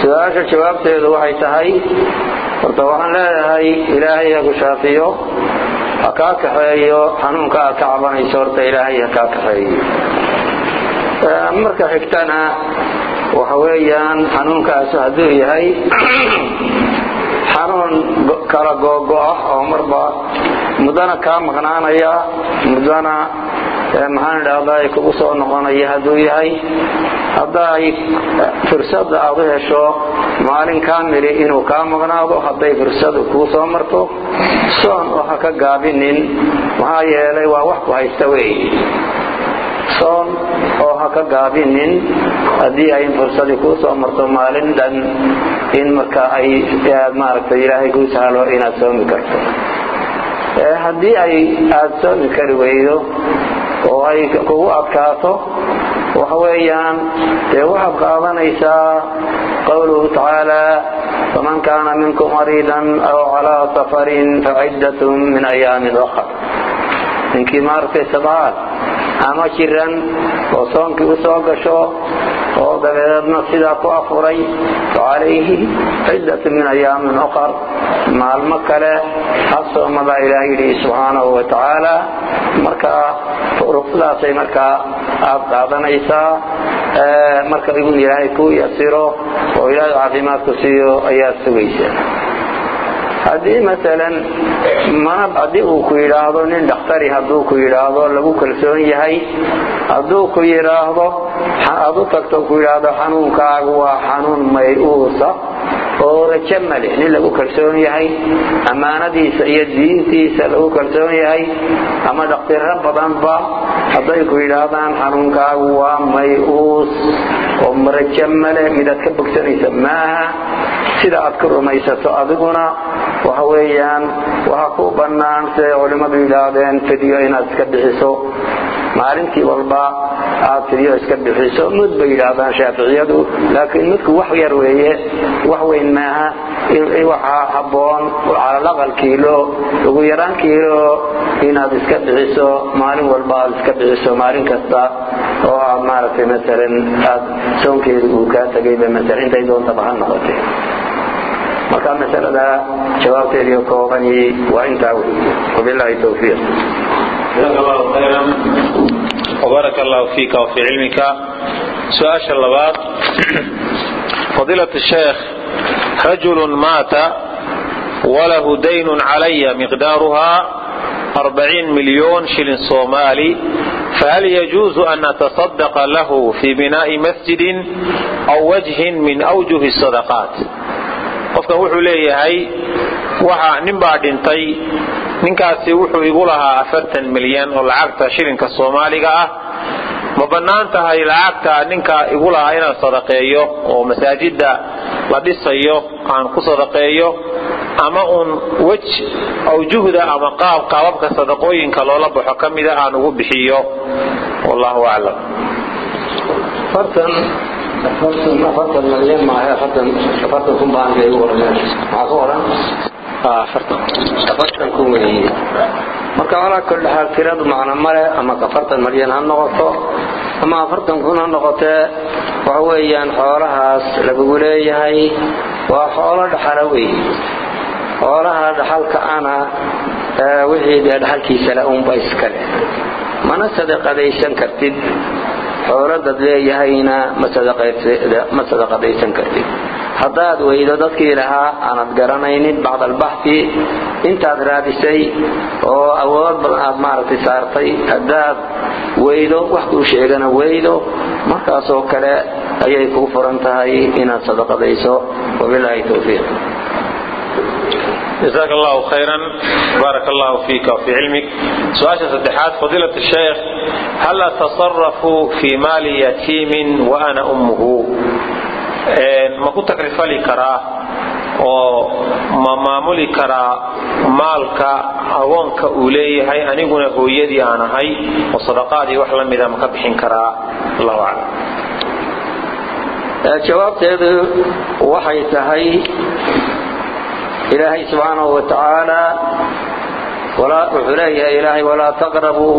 su-aasha jawaabteedu waxay tahay horta waxaan leeyahay ilaahay ha ku shaafiyo ha kaa kaxeeyo xanuunka aad ka cabanayso horta ilaahay ha kaa kaxeeyo marka xigtana waxa weeyaan xanuunkaasu hadduu yahay xanuun kala googo ah oo marba muddana kaa maqnaanaya muddana maxaan idhahdaa kugu soo noqonaya hadduu yahay hadday fursada aad u hesho maalin kaamili inuu kaa maqnaado hadday fursadu kuu soo marto soon oo ha ka gaabinin maxaa yeelay waa wax ku haysta wey soon oo ha ka gaabinin haddii ay fursadii kuu soo marto maalin dhan in marka ay maaragtay ilaahay kuu sahlo inaad soomi karto haddii ay aada soomi kari weydo oo ay kugu adkaato waxa weeyaan dee waxaad qaadanaysaa qowluhu tacaala faman kaana minkum mariidan aw calaa safarin faciddatun min ayaamin ukhar ninkii maaragtay sadcaad ama jiran oo soonkii u soo gasho oo dabeedna sidaa ku afuray facalayhi ciddatu min ayaamin uqar maalmo kale ha soomadaa ilaah yidhi subxaanahu wa tacaala markaa ruqsadaasay markaa aad qaadanaysaa marka in ilaahay kuu yasiro oo ilaahay caafimaadku siiyo ayaad sugaysaa haddii maalan mana haddii uu ku yidhaahdo nin dhakhtari hadduu ku yidhaahdo lagu kalsoon yahay hadduu ku yidhaahdo aad u tagto ku yidhaahdo xanuunkaagu waa xanuun may-uusa oo rajo male nin lagu kalsoon yahay ammaanadiisa iyo diintiisa lagu kalsoon yahay ama dhakhtiro badanba hadday ku yidhaahdaan xanuunkaagu waa may-uus oo rajo male midaad ka bogsanaysa maaha sida aad ku rumaysato adiguna waxa weeyaan waxaa ku bannaan siday culimmadu yidhaahdeen fidyo inaad iska bixiso maalintii walba aad fidyo iska bixiso mud bay yidhaahdaan shaaficiyadu laakiin mudku wax yar weeye wax weyn maaha waxaa habboon calalaqal kiilo ugu yaraan kiilo inaad iska bixiso maalin walba aad iska bixiso maalin kasta oo aad maaragtay maalan aad soonkeedu uu kaa tegayba maalan intay doontaba ha noqotee marka masalada jawaabteedii koobani waa intaa wey wabillahi tawfiiq جزاك الله خيرا وبارك الله فيك وفي علمك سؤال اللبات فضيلة الشيخ رجل مات وله دين علي مقدارها أربعين مليون شلن صومالي فهل يجوز أن نتصدق له في بناء مسجد أو وجه من أوجه الصدقات qofkan wuxuu leeyahay waxa nin baa dhintay ninkaasi wuxuu igu lahaa afartan milyan oo lacagta shilinka soomaaliga ah ma bannaan tahay lacagta ninka igu lahaa inaan sadaqeeyo oo masaajida la dhisayo aan ku sadaqeeyo ama uun wej awjuhda ama qaab qaababka sadaqooyinka loola baxo ka mida aan ugu bixiyo wallahu aclam afartan malyan maahe afartan afartan kun baan igu oran maxaa ku oran afartan kun weeye marka walaa kulli xaal tiradu macno male ama afartan malyan ha noqoto ama afartan kun ha noqotee waxa weeyaan xoolahaas lagugu leeyahay waa xoolo dhaxala weeye xoolaha dhaxalka ana wixii dee dhaxalkiisale unba iskale mana sadaqadaysan kartid xooladaad leeyahayna ma sadaqadaysan kartid haddaad weydo dadkii lahaa aanad garanaynin bacd albaxi intaad raadisay oo awood badan aad maaragtay saartay haddaad weydo wax kuu sheegana weydo markaasoo kale ayay kuu furan tahay inaad sadaqadayso wabilaahi towfiiq جزاك الله خيرا بارك الله فيك وفي علمك سؤال سدحات فضيلة الشيخ هل أتصرف في مال يتيم وأنا أمه ma ku takrifali karaa oo ma maamuli karaa maalka agoonka uu leeyahay aniguna hooyadii aan ahay oo sadaqaadii wax la mida ma ka bixin karaa allahu aclam jawaabteedu waxay tahay ilaahay subxaanahu wa tacaala wuxuu leeyahay ilaahay walaa taqrabuu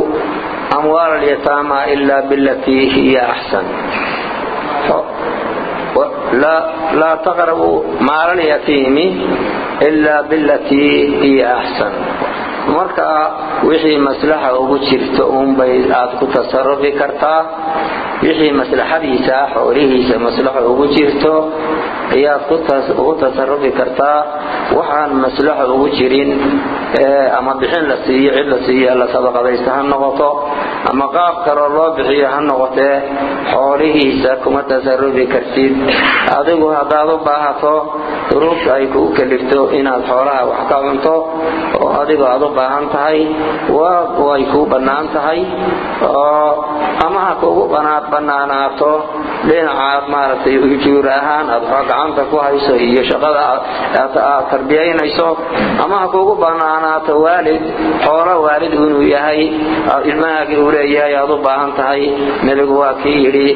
amwaala alyataama ila bilatii hiya axsan laa taqrabu maala lyatiimi ila bilatii hiya axsan marka wixii maslaxa ugu jirto uunbay aad ku tasarufi kartaa wixii maslaxadiisa xoolihiisa maslaxa ugu jirto ayaad ugu tasarufi kartaa waxaan maslaxa ugu jirin ama bixin la siiyo cid la siiyo la sadaqadaysta ha noqoto ama qaab kaloo loo bixiyo ha noqotee xoolihiisa kuma tasarufi kartid adigu haddaad u baahato duruufta ay kugu kalifto inaad xoolaha wax ka cunto oo adigoo aad u baahan tahay way kuu bannaan tahay ama ha kugu bannaanaato dhinacaad maaragtay ujuur ahaan aad gacanta ku hayso iyo shaqada aad tarbiyaynayso ama ha kugu bannaanaato waalid xoolo waalid inuu yahay ilmahaagii uu leeyahay aad u baahan tahay nebigu waa kii yidhi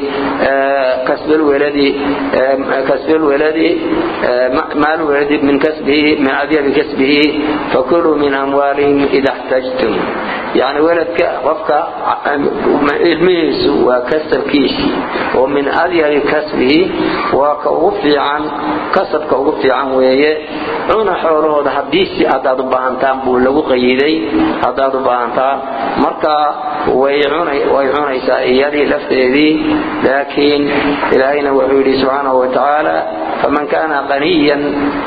kasbilwaladi maalwaladi min kasbihi min adyabi kasbihi fakuluu min amwaalihim ida xtajtum yani weladka qofka ilmihiisu waa kasabkiisii oo min adyabi kasbihi waa ka ugu fiican kasabka ugu fiican weeye cuna xoolahooda hadiisi haddaad u baahantaan buu lagu qayiday haddaad u baahantaan marka way cunaysaa iyadii lafteedii laakiin ilaahayna wuxuu yidhi subxaanahu watacaala faman kaana qaniyan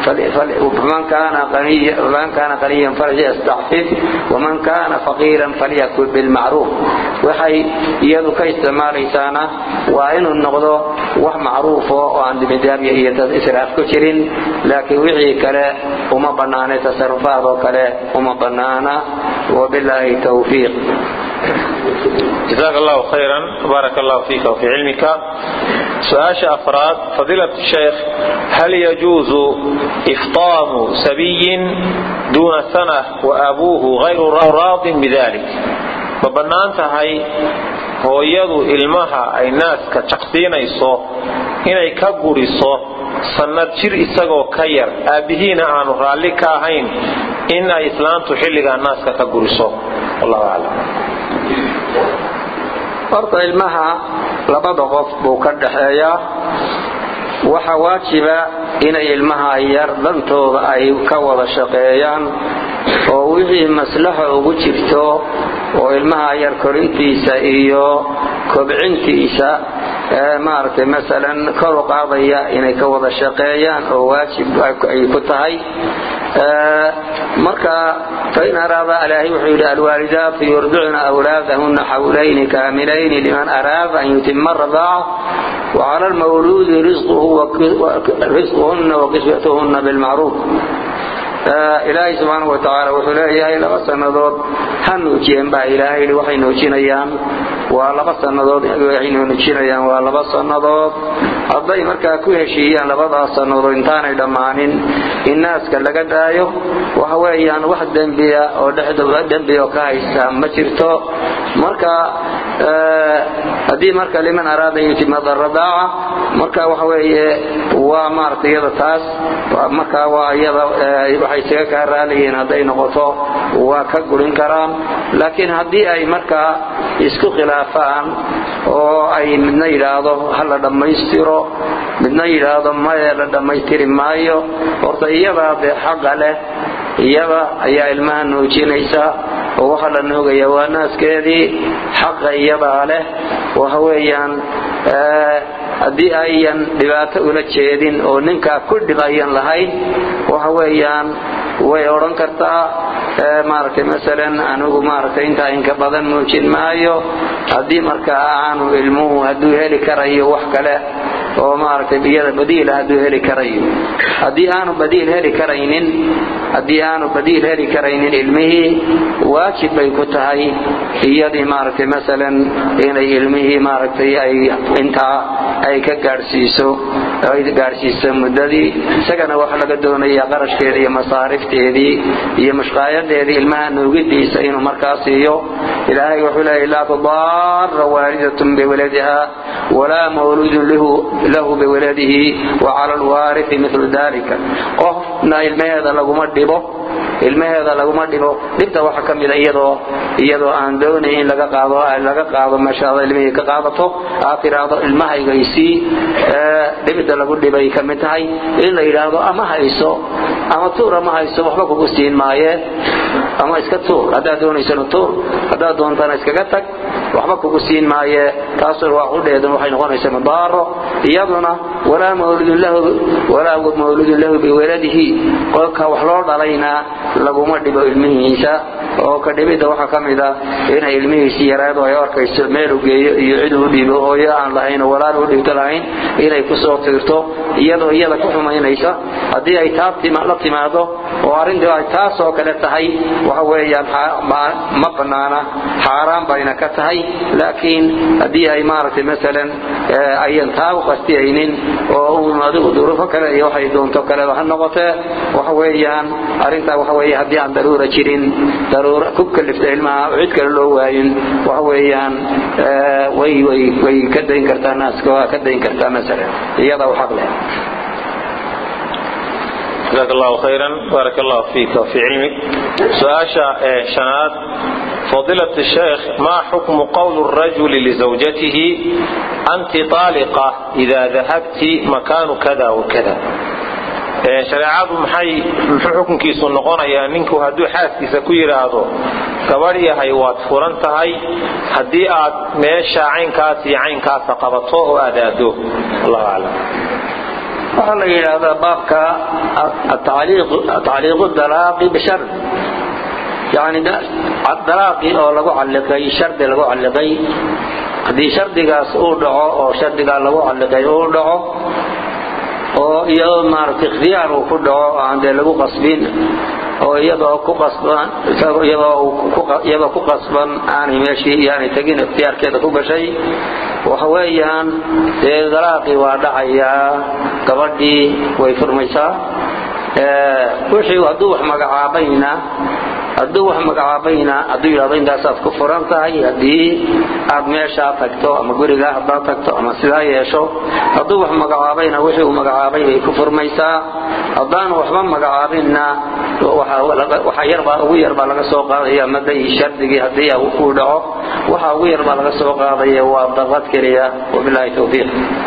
falyastacfif waman kaana faqiiran falyakul bilmacruuf waxay iyadu ka isticmaalaysaana waa inuu noqdo wax macruufo oo aan dimidaabya iyo israaf ku jirin laakiin wixii kale uma bannaana tasarufaad oo kale uma bannaana wabilaahi towfiiq جزاك الله خيرا بارك الله فيك وفي علمك سؤال أفراد فضيلة الشيخ هل يجوز إفطام سبي دون سنة وأبوه غير راض بذلك فبنانتهي hooyadu ilmaha ay naaska jaqsiinayso inay ka guriso sannad jir isagoo ka yar aabbihiina aanu raalli ka ahayn in ay islaantu xilligaa naaska ka guriso wallahu aclam horta ilmaha labada qof buu ka dhaxeeyaa waxa waajiba inay ilmaha yar dantooda ay ka wada shaqeeyaan oo wixii maslaxa ugu jirto oo ilmaha yar korintiisa iyo kobcintiisa maaragtay masalan kor u qaadaya inay ka wada shaqeeyaan oo waajib ay ku tahay marka fain araada ilaahay wuxuu yidhi alwaalidaatu yurdicna awlaadahuna xawlayni kaamilayni liman araada an yutima radaaca wacala lmawluudi risquhuna wakiswatuhuna bilmacruuf ilaahay subxaana wa tacaala wuxuu leeyahay laba sannadood ha nuujiyeen baa ilaahay yidhi waxay nuujinayaan waa laba sannadood waxay nuujinayaan waa laba sannadood hadday markaa ku heshiiyaan labadaas sannadood intaanay dhammaanin in naaska laga daayo waxa weeyaan wax dembiya oo dhexdooda dembi oo ka haysta ma jirto marka haddii marka liman araada yutimada radaaca marka waxa weeye waa maaragtay iyada taas marka waa iyada waxay isaga kaa raaliyihiin hadday noqoto waa ka gurin karaan laakiin haddii ay markaa isku khilaafaan oo ay midna yidhaahdo ha la dhammaystiro midna yidhaahdo maye la dhammaystiri maayo horta iyadaa dee xaqa leh iyada ayaa ilmaha nuujinaysa oo waxa la nuugaya waa naaskeedii xaqa iyadaa leh waxa weeyaan haddii ayan dhibaato ula jeedin oo ninkaa ku dhib ayan lahayn waxa weeyaan way odhan kartaa maaragtay masalan anigu maaragtay intaa inka badan muujin maayo haddii marka aanu ilmuhu hadduu heli karayo wax kale oo maaragtay biyada badiila hadduu heli karayo haddii aanu badiil heli karaynin haddii aanu badiil heli karaynin ilmihii waajib bay ku tahay iyadii maaragtay masalan inay ilmihii maaragtay ay intaa ay ka gaadhsiiso ay gaadhsiiso muddadii isagana waxa laga doonayaa qarashkeedii iyo masaarifteedii iyo mushqaayadeedii ilmaha nuugidiisa inuu markaa siiyo ilaahay wuxuu leeyahy laa tudaara waalidatun biwaladiha walaa mawluudun lahu biwaladihi wacala alwaarithi milu dalika qofna ilmaheeda laguma dhibo ilmaheeda laguma dhibo dhibta waxa ka mida iyadoo iyadoo aan doonay in laga qaado laga qaado meeshaada ilmihii ka qaadato aad tiraahdo ilmahaygaysii dhibida lagu dhibay ka mid tahay in la yidhaahdo ama hayso ama tuur ama hayso waxba kugu siin maaye ama iska tuur haddaad doonaysana tuur haddaad doontana iskaga tag waxba kugu siin maaye taasuna waa qudheedan waxay noqonaysaa mudaaro iyaduna walaa mawludun lahu walaa mawludun lahu biwaladihi qolka wax loo dhalayna laguma dhibo ilmihiisa oo ka dhibidda waxaa ka mid a inay ilmihiisii yaraado ay arkayso meel u geeyo iyo cid uu dhibo hooyo aan lahayn oo walaal u dhibto lahayn inay ku soo tiirto iyadoo iyada ku xumaynaysa haddii ay taa la timaado oo arrintii ay taas oo kale tahay waxa weeyaan ma bannaana xaaraan bayna ka tahay laakiin haddii ay maaragtay masalan ayan taa u qastiyaynin oo uun adigu duruufo kale iyo waxay doonto kaleba ha noqotee waxa weeyaan arrintaa waxa weeye haddii aan daruura jirin daruura ku kalifta ilmaha cid kale loo waayin waxa weeyaan way way way ka dayn kartaa naaska waa ka dayn kartaa masalan iyada u xaq leh جزاك الله خيرا بارك الله فيك وفي علمك سؤاشا شناد فضيلة الشيخ ما حكم قول الرجل لزوجته أنت طالقة إذا ذهبت مكان كذا وكذا shareecadu maxay muxuu xukunkiisu noqonayaa ninku hadduu xaaskiisa ku yidhaahdo gabadh yahay waad furan tahay haddii aad meesha caynkaas iyo caynkaasa qabato oo aad aado allahu aclam waxaa la yidhaahdaa baabka tacliiqu dalaaqi bishar yani dalaaqi oo lagu calliqay shardi lagu calliqay haddii shardigaas uu dhaco oo shardigaa lagu calliqay uu dhaco oo iyadoo maaragtay ikhtiyaar uu ku dhaco aan dee lagu qasbin oo iyadoo ku qasban iyadoo ku qasban aanay meeshii yaanay tegin ikhtiyaarkeeda ku gashay waxa weeyaan dee dalaaqii waa dhacayaa gabadhii way furmaysaa wixii hadduu wax magacaabayna hadduu wax magacaabayna hadduu yidhahdo intaasaad ku furan tahay haddii aad meeshaa tagto ama gurigaa haddaad tagto ama sidaa yeesho hadduu wax magacaabayna wixii uu magacaabay bay ku furmaysaa haddaan waxba magacaabinna waxa yarbaa ugu yar baa laga soo qaadaya maday shardigii haddii uu dhaco waxa ugu yar baa laga soo qaadaya waa daqad keliya wabilaahi towfiiq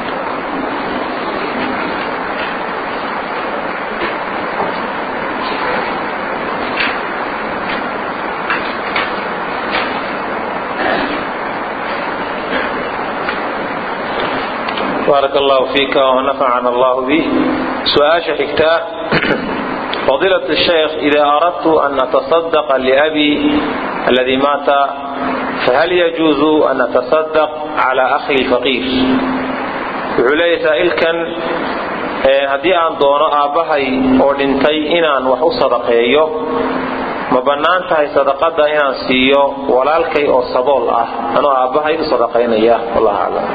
بارك الله فيك ونفعنا الله به سؤال حكتاء فضيلة الشيخ إذا أردت أن نتصدق لأبي الذي مات فهل يجوز أن نتصدق على أخي الفقير وعلي سائلكا haddii aan doono aabbahay oo dhintay inaan wax u sadaqeeyo ma bannaan tahay sadaqada inaan siiyo walaalkay oo sabool ah anoo aabbahay u sadaqaynaya wallahu aclam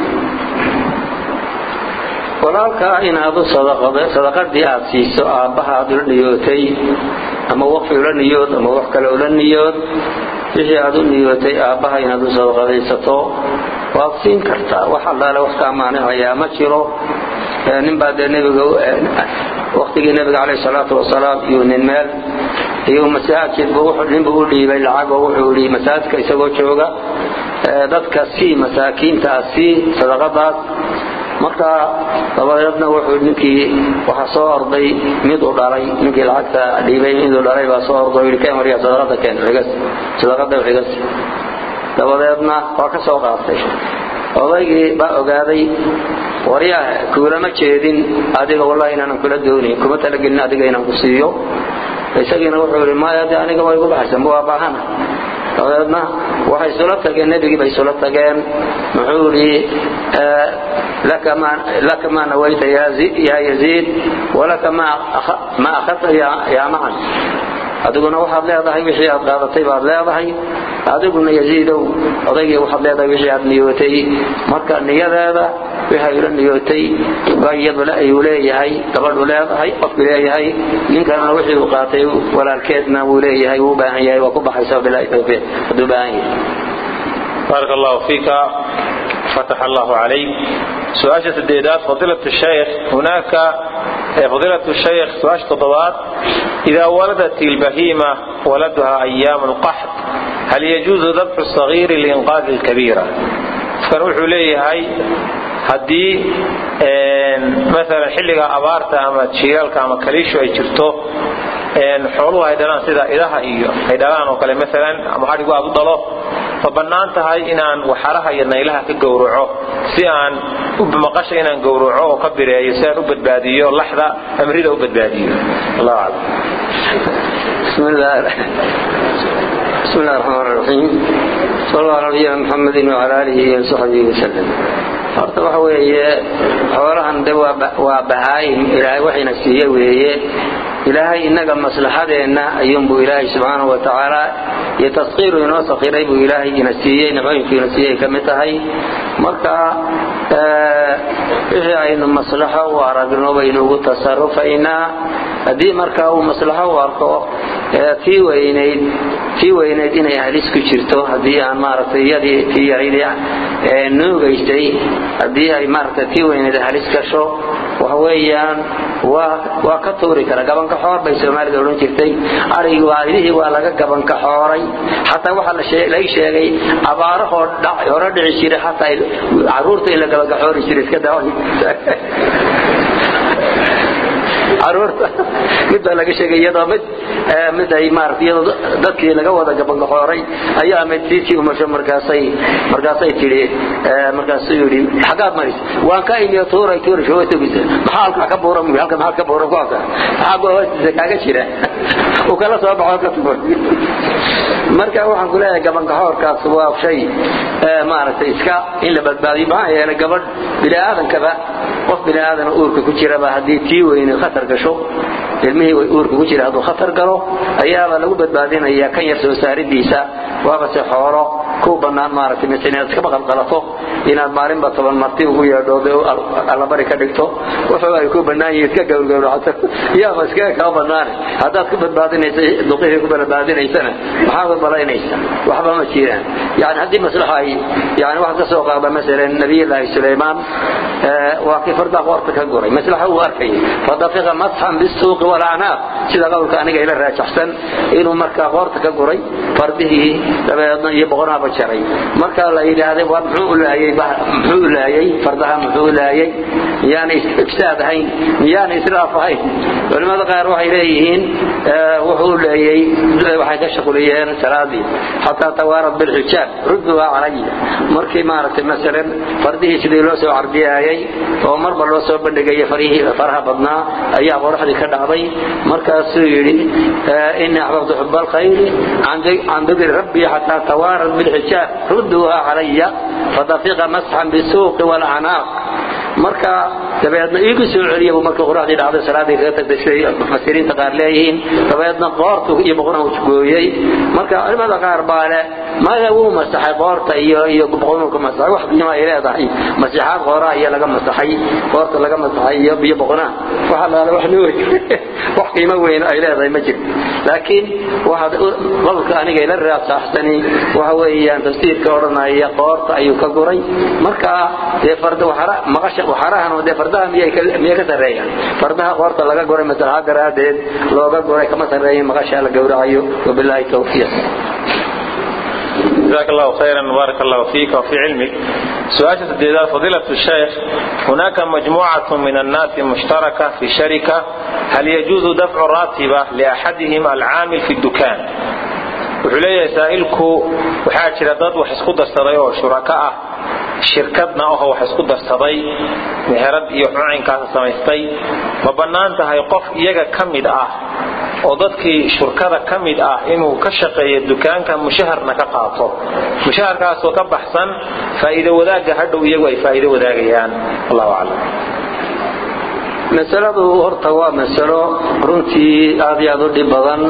walaalkaa inaad u sadaqadii aad siiso aabbaha aad ula niyootay ama waqfi ula niyood ama wax kale ula niyood wixii aad u niyootay aabbaha inaad u sadaqadaysato waad siin kartaa wax allaale wax kaa maanicayaa ma jiro ninbaa dee nebiga waqtigii nebiga caleyhi salaatu wasalaam iyo nin meel iyo masaajidbu ninbuu u dhiibay lacag oo wuxuu yidhi masaajidka isagoo jooga dadka sii masaakiintaa sii sadaqadaas marka dabadeedna wuxuu ninkii waxaa soo orday mid u dhalay ninkii lacagta dhiibay miduu dhalay baa soo orday yidhi keen waryaa sadaqada keen xigas sadaqada xigas dabadeedna waa ka soo qaatay odaygii baa ogaaday waryaa kuulama jeedin adiga wallahi inaanan kula doonin kuma talagelin adiga inaan ku siiyo isagiina wuxuu yidhi maya de aniga way igu baxaysa ma waa baahana dabadeedna waxay isula tageen nebigii bay isula tageen muxuu yidhi laka maa nawayta yaa yaziid walaka ma akhadta yaa macan adiguna waxaad leedahay wixii aad qaadatay baad leedahay adiguna yaziidow odaygii waxaad leedahay wixii aad niyootay marka niyadeeda waxay ula niyootay iyadule ayuu leeyahay gabadhu leedahay qofku leeyahay ninkanna wixii uu qaatay walaalkeedna wuu leeyahay wuu baahan yahay waa ku baxaysa bilaahi tawfiiq hadduu baahan yahay بارك الله فيك فتح الله عليك سؤال سديدات فضيلة الشيخ هناك فضيلة الشيخ سؤال تضبات إذا ولدت البهيمة ولدها أيام القحط هل يجوز ذبح الصغير لإنقاذ الكبيرة كان وحو ليهي haddii maalan xilliga abaarta ama jiilaalka ama kaliishu ay jirto xooluhu ay dhalaan sida idaha iyo ay dhalaan oo kale maalan ama adhigu aad u dhalo ma bannaan tahay inaan waxaraha iyo naylaha ka gowraco si aan maqasha inaan gowraco oo ka bireeyo si aan u badbaadiyo laxda amrida u badbaadiyo allahu aclam بسم الله بسم الله الرحمن الرحيم صلى الله على نبينا محمد وعلى آله وصحبه وسلم horta waxa weeye xoolahan de waa bahaayim ilaahay waxayna siiye weeye ilaahay innaga maslaxadeenna ayuunbuu ilaahay subxaanahu wa tacaala iyo taskiiru inoo sakhiray buu ilaahay ina siiyey nicooyinku ina siiyey ka mid tahay marka wixii aynu maslaxo u aragno baynu ugu tasarufaynaa haddii marka uu maslaxo u arko tii weynayd tii weynayd inay halis ku jirto haddii aan maaragtay iyadii tii yarayd nuugaysay haddii ay maaragtay tii weynayd halis gasho waxa weeyaan waa waa ka tuuri kara gabanka xoor bay soomaalida odhan jirtay arigi waa idihii waa laga gabanka xooray xataa waxaa laga sheegay abaarahoo hore dhici jiray xataa caruurta in la gabanka xoori jiray iska daa caruurta mid baa laga sheegay iyadoo mid mid ay maaragtay iyadoo dadkii laga wada gabangaxooray ayaa mid tiisii umasho markaasay markaasay tidhi markaasuu yidhi xaggaad maris waan ka imiyo tuuray tuuray shoo togisa maxaa halkaa ka buuran mu halka maxaad ka buuran ku halka maxaa goo hoostiisa kaaga jira uu kala soo baxo ka tuur marka waxaan ku leeyahay gabangaxoorkaas waa shay maaragtay iska in la badbaadiyo maxaa yeelay gabadh bini aadankaba qof bini aadan uurka ku jiraba haddii tii weyne khatar gasho ilmihii way uurka ku jira hadduu khatar galo ayaaba lagu badbaadinayaa kan yar soo saaridiisa waabase xoolo ku bannaan maaragtay mise inaad iska maqalqalato inaad maalinba toban marti ugu yeedhooda allabari ka dhigto wuxuu ay ku bannaan yihiin iska gowrgowracato yaaba iskaga kaa bannaane haddaad ku badbaadinaysa duqihii ku badbaadinaysana maxaad u balaynaysa waxba ma jiraan yani haddii maslaxa ay yani waxaad ka soo qaada masalan nabiyullaahi sulaymaan waa kii fardaa qoorta ka guray maslaxa uu arkayay fadafiqa masxan bisuuqi walacnaaq sida qowlka aniga ila raajaxsan inuu markaa qoorta ka guray fardihii dabeedna iyo boqonaaba jaray marka la yidhaahday waa muxuu u laayay muxuu u laayay fardaha muxuu u laayay miyaana ifsaad ahayn miyaana israaf ahayn culimada qaar waxay leeyihiin wuxuu u leeyay waxay ka shaquliyeen salaadii xataa tawaarad bilxijaab rudduhaa calaya markii maaragtay masalan fardihii sidii loo soo cardiyaayay oo marba loo soo bandhigaya farihii faraha badnaa ayaa qoraxdii ka dhacday markaasuu yidhi inii axbabtu xuba alkhayri can dikri rabbii xataa tawaarad bilxijaab rudduhaa calaya fadafiqa masxan bisuuqi walacnaaq marka dabeedna iigu soo celiya buu markii qoraxdii dhacday salaadii kaga tagtay siday mufasiriinta qaar leeyihiin dabeedna qoortu iyo boqona uu gooyey marka culimada qaar baa leh maya wuu masaxay qoorta iyo iyo boqonuu ka masaxay wax qiimo ay leedahay masixaad qooraa iyo laga masaxay qoorta laga masaxay iyo iyo boqonaa waxa laala wax nuuri wax qiimo weyn ay leedahay ma jirto laakiin waxaad qolka aniga ila raasaxsani waxa weeyaan tafsiirka odhanaya qoorta ayuu ka guray marka dee farda waxara maqasha waxarahan dee fardaha miyay ka miyay ka sareeyaan fardaha qoorta laga guray maslaxa daraadeed looga guray kama sareeyin maqasha la gowracayo wabillahi tawfiiq جزاك الله خيرا وبارك الله فيك وفي علمك سؤال سديدات فضيلة الشيخ هناك مجموعة من الناس مشتركة في شركة هل يجوز دفع راتبة لأحدهم العامل في الدكان wuxuu leeyahay saa'ilku waxaa jira dad wax isku darsaday oo shuraka ah shirkadna aho wax isku darsaday meherad iyo cucinkaasa samaystay ma bannaan tahay qof iyaga ka mid ah oo dadkii shurkada ka mid ah inuu ka shaqeeyo dukaanka mushaharna ka qaato mushaharkaasoo ka baxsan faa'iido wadaagga hadhow iyagu ay faa'iido wadaagayaan allahu aclam masaladu horta waa masalo runtii aad iyo aad u dhib badan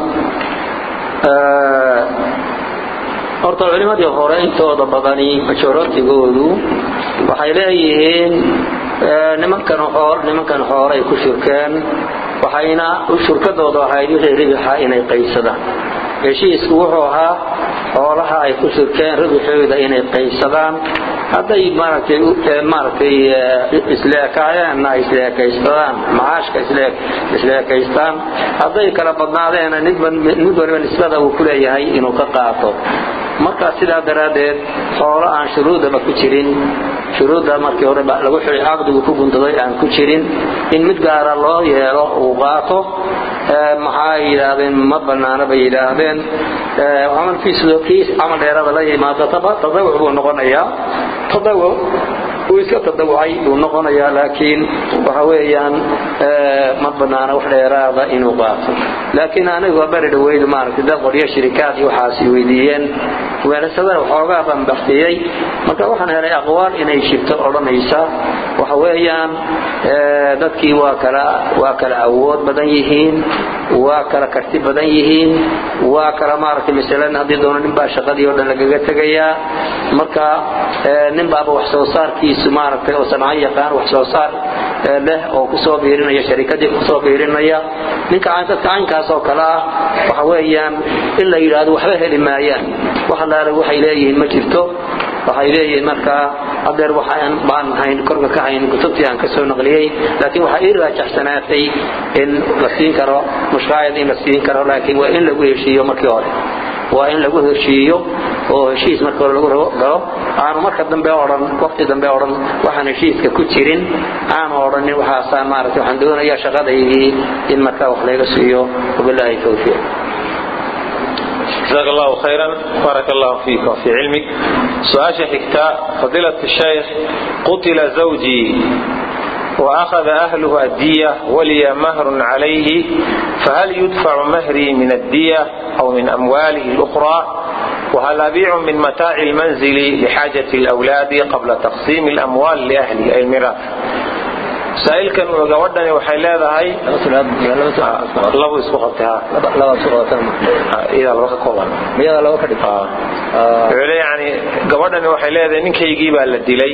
horta culimadii hore intooda badani majorotigoodu waxay leeyihiin nimankan xool nimankan xoolay ku shurkeen waxayna shurkadooda ahayd wixii ribixa inay qaysadaan heshiisku wuxuu ahaa xoolaha ay ku shurkeen ribixooda inay qaysadaan hadday maaragtay maaragtay isleekaayeenna ay isleekaystaan macaashka isleekaystaan hadday kala badnaadeena mid waliba nisbada uu ku leeyahay inuu ka qaato marka sidaa daraaddeed xoolo aan shuruudaba ku jirin shuruudda markii hore lagu xidhay caqdigu ku guntaday aan ku jirin in mid gaara loo yeelo uu qaato maxaa yidhaahdeen ma bannaana bay yidhaahdeen camalkiisu kii camal dheerada la yimaado tadawuc buu noqonayaa tadawuc uu iska tadawucay buu noqonayaa laakiin waxa weeyaan ma bannaana wax dheeraada inuu qaato laakiin anigu bari dhaweydu maaragtay dad qoryo shirikaad iyo waxaasi weydiiyeen weelasadana waxoogaa baan baktiyey marka waxaan helay aqwaal inay shibto odhanaysa waxa weeyaan dadkii waa kala waa kala awood badan yihiin waa kala karti badan yihiin waa kala maaragtay masalan haddii doono nin baa shaqadii oo dhan lagaga tegayaa marka nin baaba wax soo saarkiisu maaragtay oo sanco yaqaan wax soo saar leh oo kusoo biirinaya sharikadii kusoo biirinaya ninka dadka caynkaas oo kale ah waxa weeyaan in la yidhaahdo waxba heli maayaan wax allaale waxay leeyihiin ma jirto waxay leeyihiin markaa hadeer waxaan baan hayn korka ka hayn kutubtii aan ka soo naqliyey laakiin waxaa ii raajaxsanaatay in la siin karo mushkaayad in la siin karo laakiin waa in lagu heshiiyo markii hore waa in lagu heshiiyo oo heshiis marka hore lagu galo aanu marka dambe odhan waqti dambe odhan waxaan heshiiska ku jirin aanu odhanin waxaasaan maaragtay waxaan doonayaa shaqadaydii in markaa wax layga siiyo wabilaahi tawfiiq جزاك الله خيرا بارك الله فيك وفي علمك سؤال حكتا فضيلة الشيخ قتل زوجي وأخذ أهله الدية ولي مهر عليه فهل يدفع مهري من الدية أو من أمواله الأخرى وهل أبيع من متاع المنزل لحاجة الأولاد قبل تقسيم الأموال لأهلي أي الميراث saailkan gabadhani waxay leedahay labo isku qabtayiyada laba ka kooban wuxuu le yani gabadhani waxay leedahay ninkaygii baa la dilay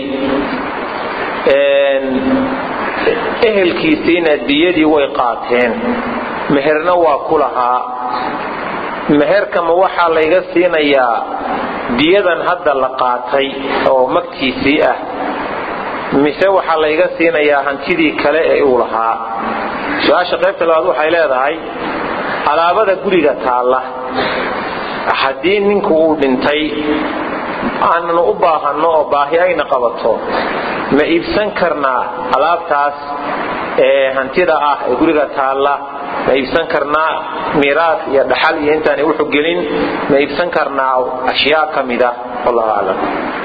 ehelkiisiina diyadii way qaateen meherna waa ku lahaa meherkama waxaa layga siinayaa diyadan hadda la qaatay oo magtiisii ah mise waxaa layga siinayaa hantidii kale ee uu lahaa su-aasha qaybta labaad waxay leedahay alaabada guriga taalla haddii ninku uu dhintay aananu u baahanno oo baahi ayna qabato ma iibsan karnaa alaabtaas ee hantida ah ee guriga taalla ma iibsan karnaa miiraas iyo dhaxal iyo intaanay wuxu gelin ma iibsan karnaa ashyaa ka mida wallahu aclam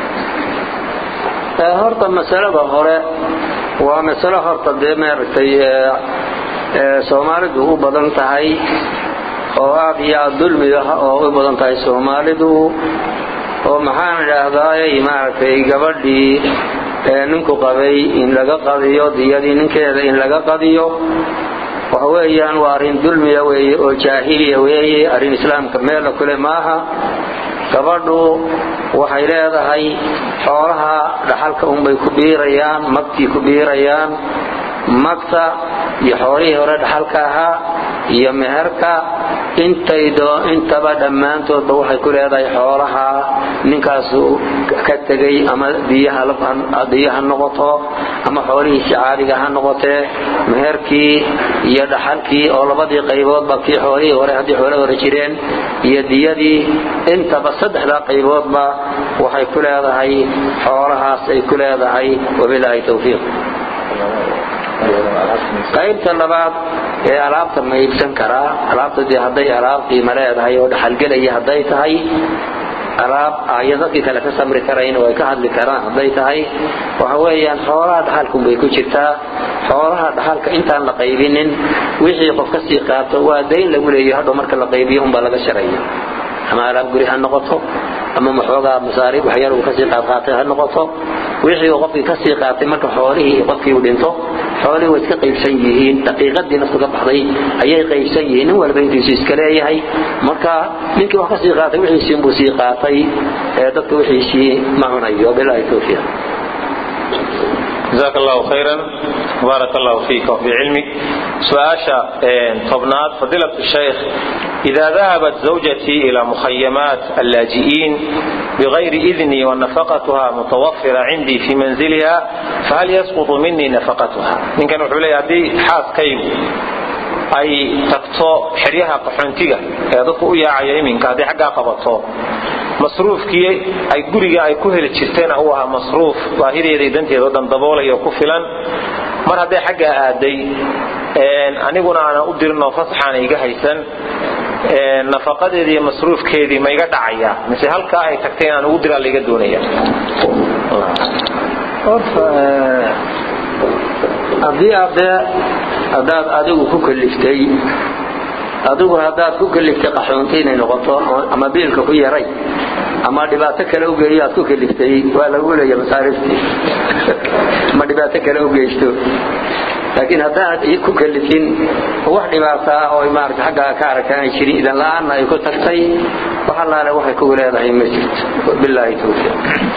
horta masalada hore waa masalo horta dee maaragtay soomaalidu u badan tahay oo aad iyo aad dulmiga oo u badan tahay soomaalidu oo maxaan idhaahdaay maaragtay gabadhii ninku qabay in laga qadiyo diyadii ninkeeda in laga qadiyo waxa weeyaan waa arrin dulmiya weeye oo jaahiliya weeye arrin islaamka meela kule maaha gabadhu waxay leedahay xoolaha dhaxalka unbay ku biirayaan magtii ku biirayaan magta iyo xoolihii hore dhaxalka ahaa iyo meherka intaba dhammaantoodba waxay ku leedahay xoolaha ninkaasu ka tegay ama diya ha noqoto ama xoolihiisi caadiga ha noqotee meherkii iyo dhaxalkii oo labadii qayboodba kii xoolihii hore haddii xoole hore jireen iyo diyadii intaba saddexdaa qayboodba waxay ku leedahay xoolahaas ay ku leedahay wabilaahi tawfiiq qaybta labaad ee alaabta ma iibsan karaa alaabta dee hadday alaab qiimo leedahay oo dhaxalgelaya hadday tahay alaab ayo dadkii kale ka samri karayn oo ay ka hadli karaan hadday tahay waxa weeyaan xoolaha dhaxalkunbay ku jirtaa xoolaha dhaxalka intaan la qaybinin wixii qof ka sii qaato waa dayn lagu leeyahy hadhow marka la qaybiyo unbaa laga sharaya ama alaab guri ha noqoto ama maxoogaa masaariib waxyar uu kasii qaadqaatay ha noqoto wixii uu qofkii kasii qaatay marka xoolihii qofkii uu dhinto xoolihii way iska qaybsan yihiin daqiiqadii naftu ka baxday ayay qaybsan yihiin nin walba intiisu iska leeyahay marka ninkii wax kasii qaatay wixiisii buu sii qaatay ee dadka wixiisii ma cunayo bilaahi tawfiiq جزاك الله خيرا بارك الله فيك وفي علمك سؤال طبنات فضيلة الشيخ إذا ذهبت زوجتي إلى مخيمات اللاجئين بغير إذني ونفقتها متوفرة عندي في منزلها فهل يسقط مني نفقتها إن كانوا حولي هذه حاس كيب ay tagto xeryaha qaxoontiga ee dadku u yaacaya iminka hadday xaggaa qabato masruufkii ay guriga ay ku heli jirteen u ahaa masruuf baahideeday danteeda o dhan daboolaya ku filan mar hadday xaggaa aaday aniguna aanan u dirinoo fasaxaana iga haysan nafaqadeedii iyo masruufkeedii ma iga dhacaya mise halkaa ay tagtay inaan ugu diraa laiga doonaya haddii adee haddaad adigu ku kaliftay adigu haddaad ku kaliftay qaxoonti inay noqoto ama biilka ku yaray ama dhibaato kale u geeyo aad ku kaliftay waa lagu leeya masaariftii ama dhibaato kale u geysto laakiin haddaad ku kalifin wax dhibaata ah oo maarata xaggaa ka aragtaanay jirin idan la-aanna ay ku tagtay wax allaale waxay kugu leedahay ma jirto bilaahi tawfiiq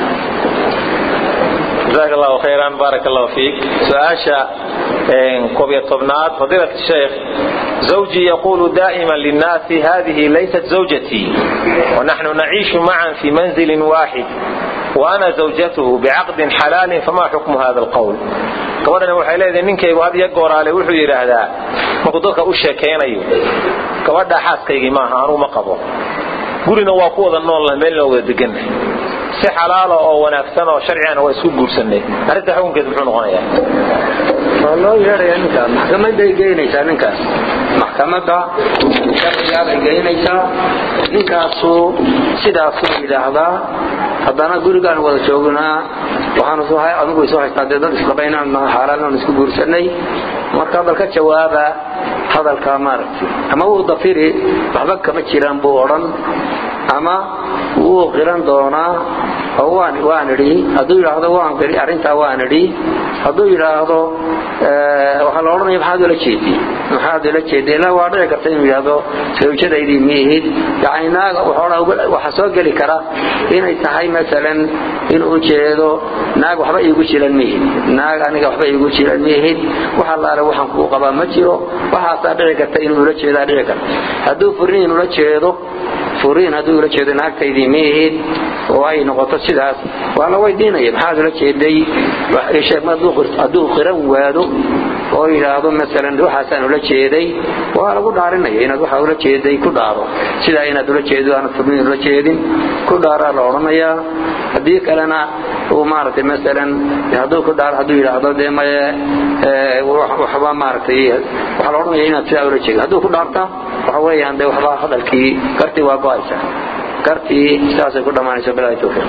جزاك الله خيرا بارك الله فيك سؤاشا كوبية طبنات فضيلة الشيخ زوجي يقول دائما للناس هذه ليست زوجتي ونحن نعيش معا في منزل واحد وأنا زوجته بعقد حلال فما حكم هذا القول gabadhani waxay leedahay ninkaygu had iyo gooraale wuxuu yidhaahdaa markuu dadka u sheekaynayo gabadhaa xaaskaygii maaha anuu ma qabo gurina waa ku wada noolna meelna wada deganna si xalaala oo wanaagsan oo sharcigana waa isku guursanay arrinta xukunkeed muxuu noqonayaa waa loo yeedhaya ninkaas maxkamaday geynaysaa ninkaas maxkamadda sharcigaabay geynaysaa ninkaasu sidaasuu yidhaahdaa haddana gurigaan wada joognaa waxaanu adigu isu haystaa dee dad isqaba inaan xaaraan isku guursanay marka hadal ka jawaaba hadalkaa maaragtay ama wuu dafiri waxba kama jiraan buu odhan ama wuu qiran doonaa oo waan waan idhi hadduu yidhaahdo waan qiri arrintaa waan idhi hadduu yidhaahdo waxaa la odhanaya maxaad ula jeedii maxaad ula jeedii ilaa waa dhici karta inuu yidhaahdo sawjadaydii miihid yacni naaga waxaa soo geli kara inay tahay masalan inuu jeedo naag waxba iigu jiran miihid naag aniga waxba iigu jiran miihid wax allaale waxaan kuu qabaa ma jiro waxaasaa dhici karta inuu ula jeedaa dhici karta hadduu furiin ula jeedo furiin hadduu ula jeedo naagtaydii miihid oo ay noqoto sidaas waa la weydiinaya maxaad ula jeeday hadduu qiran waado oo yidhaahdo masalan waxaasaan ula jeeday waa lagu dhaarinaya inaad waxa ula jeeday ku dhaaro sidaa inaad ula jeedo aanad furiin ula jeedin ku dhaaraa la odhanayaa haddii kalena uu maaragtay masalan hadduu ku dhaaro hadduu yidhaahdo dee maye waxba maaragtay waxaa la odhanaya inaad sidaa ula jeedo hadduu ku dhaarta waxa weeyaan dee waxba hadalkii kartii waa go-aysa kartii sidaasay ku dhammaanaysa bilaahi tawfiiq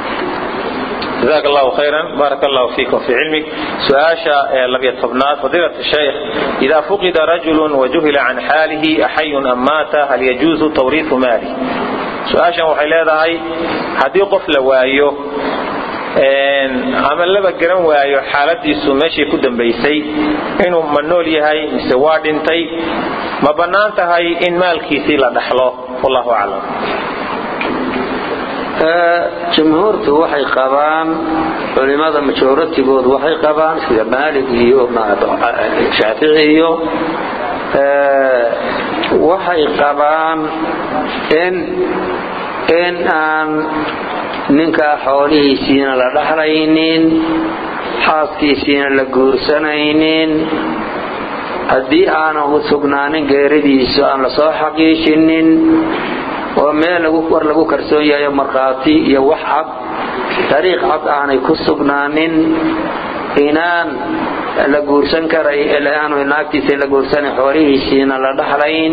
جزاك الله خيرا بارك الله فيك وفي علمك سؤاشا لبي طبنات فضيلة الشيخ إذا فقد رجل وجهل عن حاله أحي أم مات هل يجوز توريث ماله سؤاشا وحي هاي هدي قفل وايو ama laba garan waayo xaaladiisu meeshay ku dambaysay inuu ma nool yahay mise waa dhintay ma bannaan tahay in maalkiisii la dhaxlo wallahu aclam jumhuurtu waxay qabaan culimada majoratigood waxay qabaan sida maalig iyo shaafici iyo waxay qabaan in in aan ninkaa xoolihiisiina la dhaxlaynin xaaskiisiina la guursanaynin haddii aanan u sugnaanin geeridiisu aan la soo xaqiijinin oo meel war lagu karsoon yahayo markhaati iyo wax cad dariiq cad aanay ku sugnaanin inaan la guursan karay aanu naagtiisa la guursanay xoolihiisiina la dhaxlayn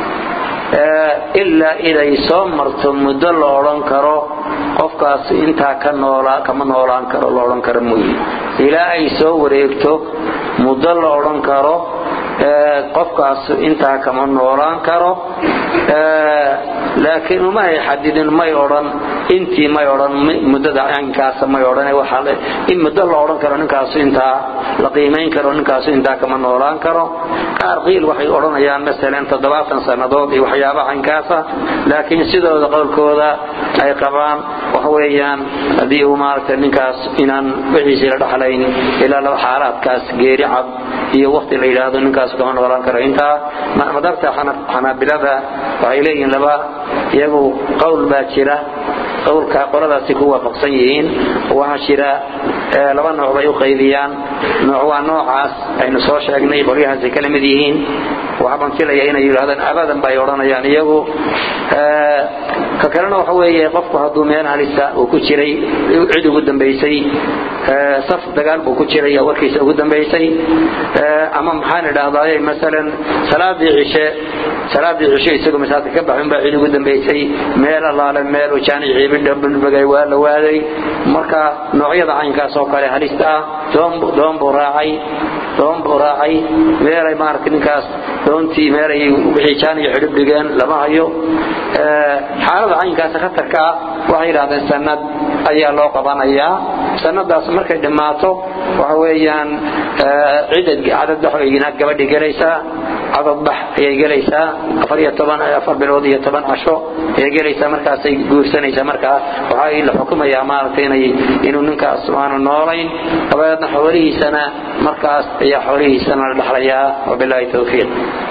ilaa iday soo marto muddo la odhan karo qofkaas intaa kama noolaan karo la odhan karo mooye ilaa ay soo wareegto muddo la odhan karo qofkaas intaa kama noolaan karo laakiin uma ay xadidin may odhan intii may odhan muddada inkaasa may odhan in muddo la odhan karo ninkaasu intaa la qiimayn karo ninkaasu intaa kama noolaan karo qaar qiil waxay odhanayaan masalan toddobaatan sannadood iyo waxyaabaha inkaasa laakiin sidooda qowlkooda ay qabaan waxa weeyaan haddii uu maaragtay ninkaas inaan wixiisii la dhaxlayn ilaa laba xaalaadkaas geeri cad iyo waqti la yidhaahdo ninkaas kama noolaan karo intaa madhabta xanaabilada waxay leeyihiin laba iyagu qowl baa jira qowlka qoladaasi ku waafaqsan yihiin waxaa jira laba nooc bay u qaybiyaan nooc waa noocaas aynu soo sheegnay qolyahaasay kala mid yihiin waxbaan filaya inay yidhahdaan abadan bay odhanayaan iyagu ka kalena waxa weeye qofku hadduu meel halisa uu ku jiray cid ugu dambaysay saf dagaal buu ku jiray warkiisa ugu dambaysay ama maxaan idhahdaaye masalan salaadii cishe salaadii cishe isagoo masaajidka ka baxin baa cid ugu dambaysay meel allaale meel uu jaanic ciibidhabagay waa la waaday marka noocyada caynkaas oo kale halista ah doon buu raacay doon buu raacay meelay maaragtay ninkaas doontii meelay wixii jaanic xidhib dhigeen lama hayo xaalada caynkaas khatarka ah waxay yidhahdeen sanad ayaa loo qabanayaa sanadaas markay dhammaato waxa weeyaan cadadbax gabadhi gelaysaa cadadbax ayay gelaysaa afar bilood iyo toban casho ayay gelaysaa markaasay guursanaysaa markaa waxaa la xukumayaa maaragtay inay inuu ninkaas aanu noolayn dabadeedna xoolihiisana markaas ayaa xoolihiisana la dhexlayaa wabilaahi towfiiq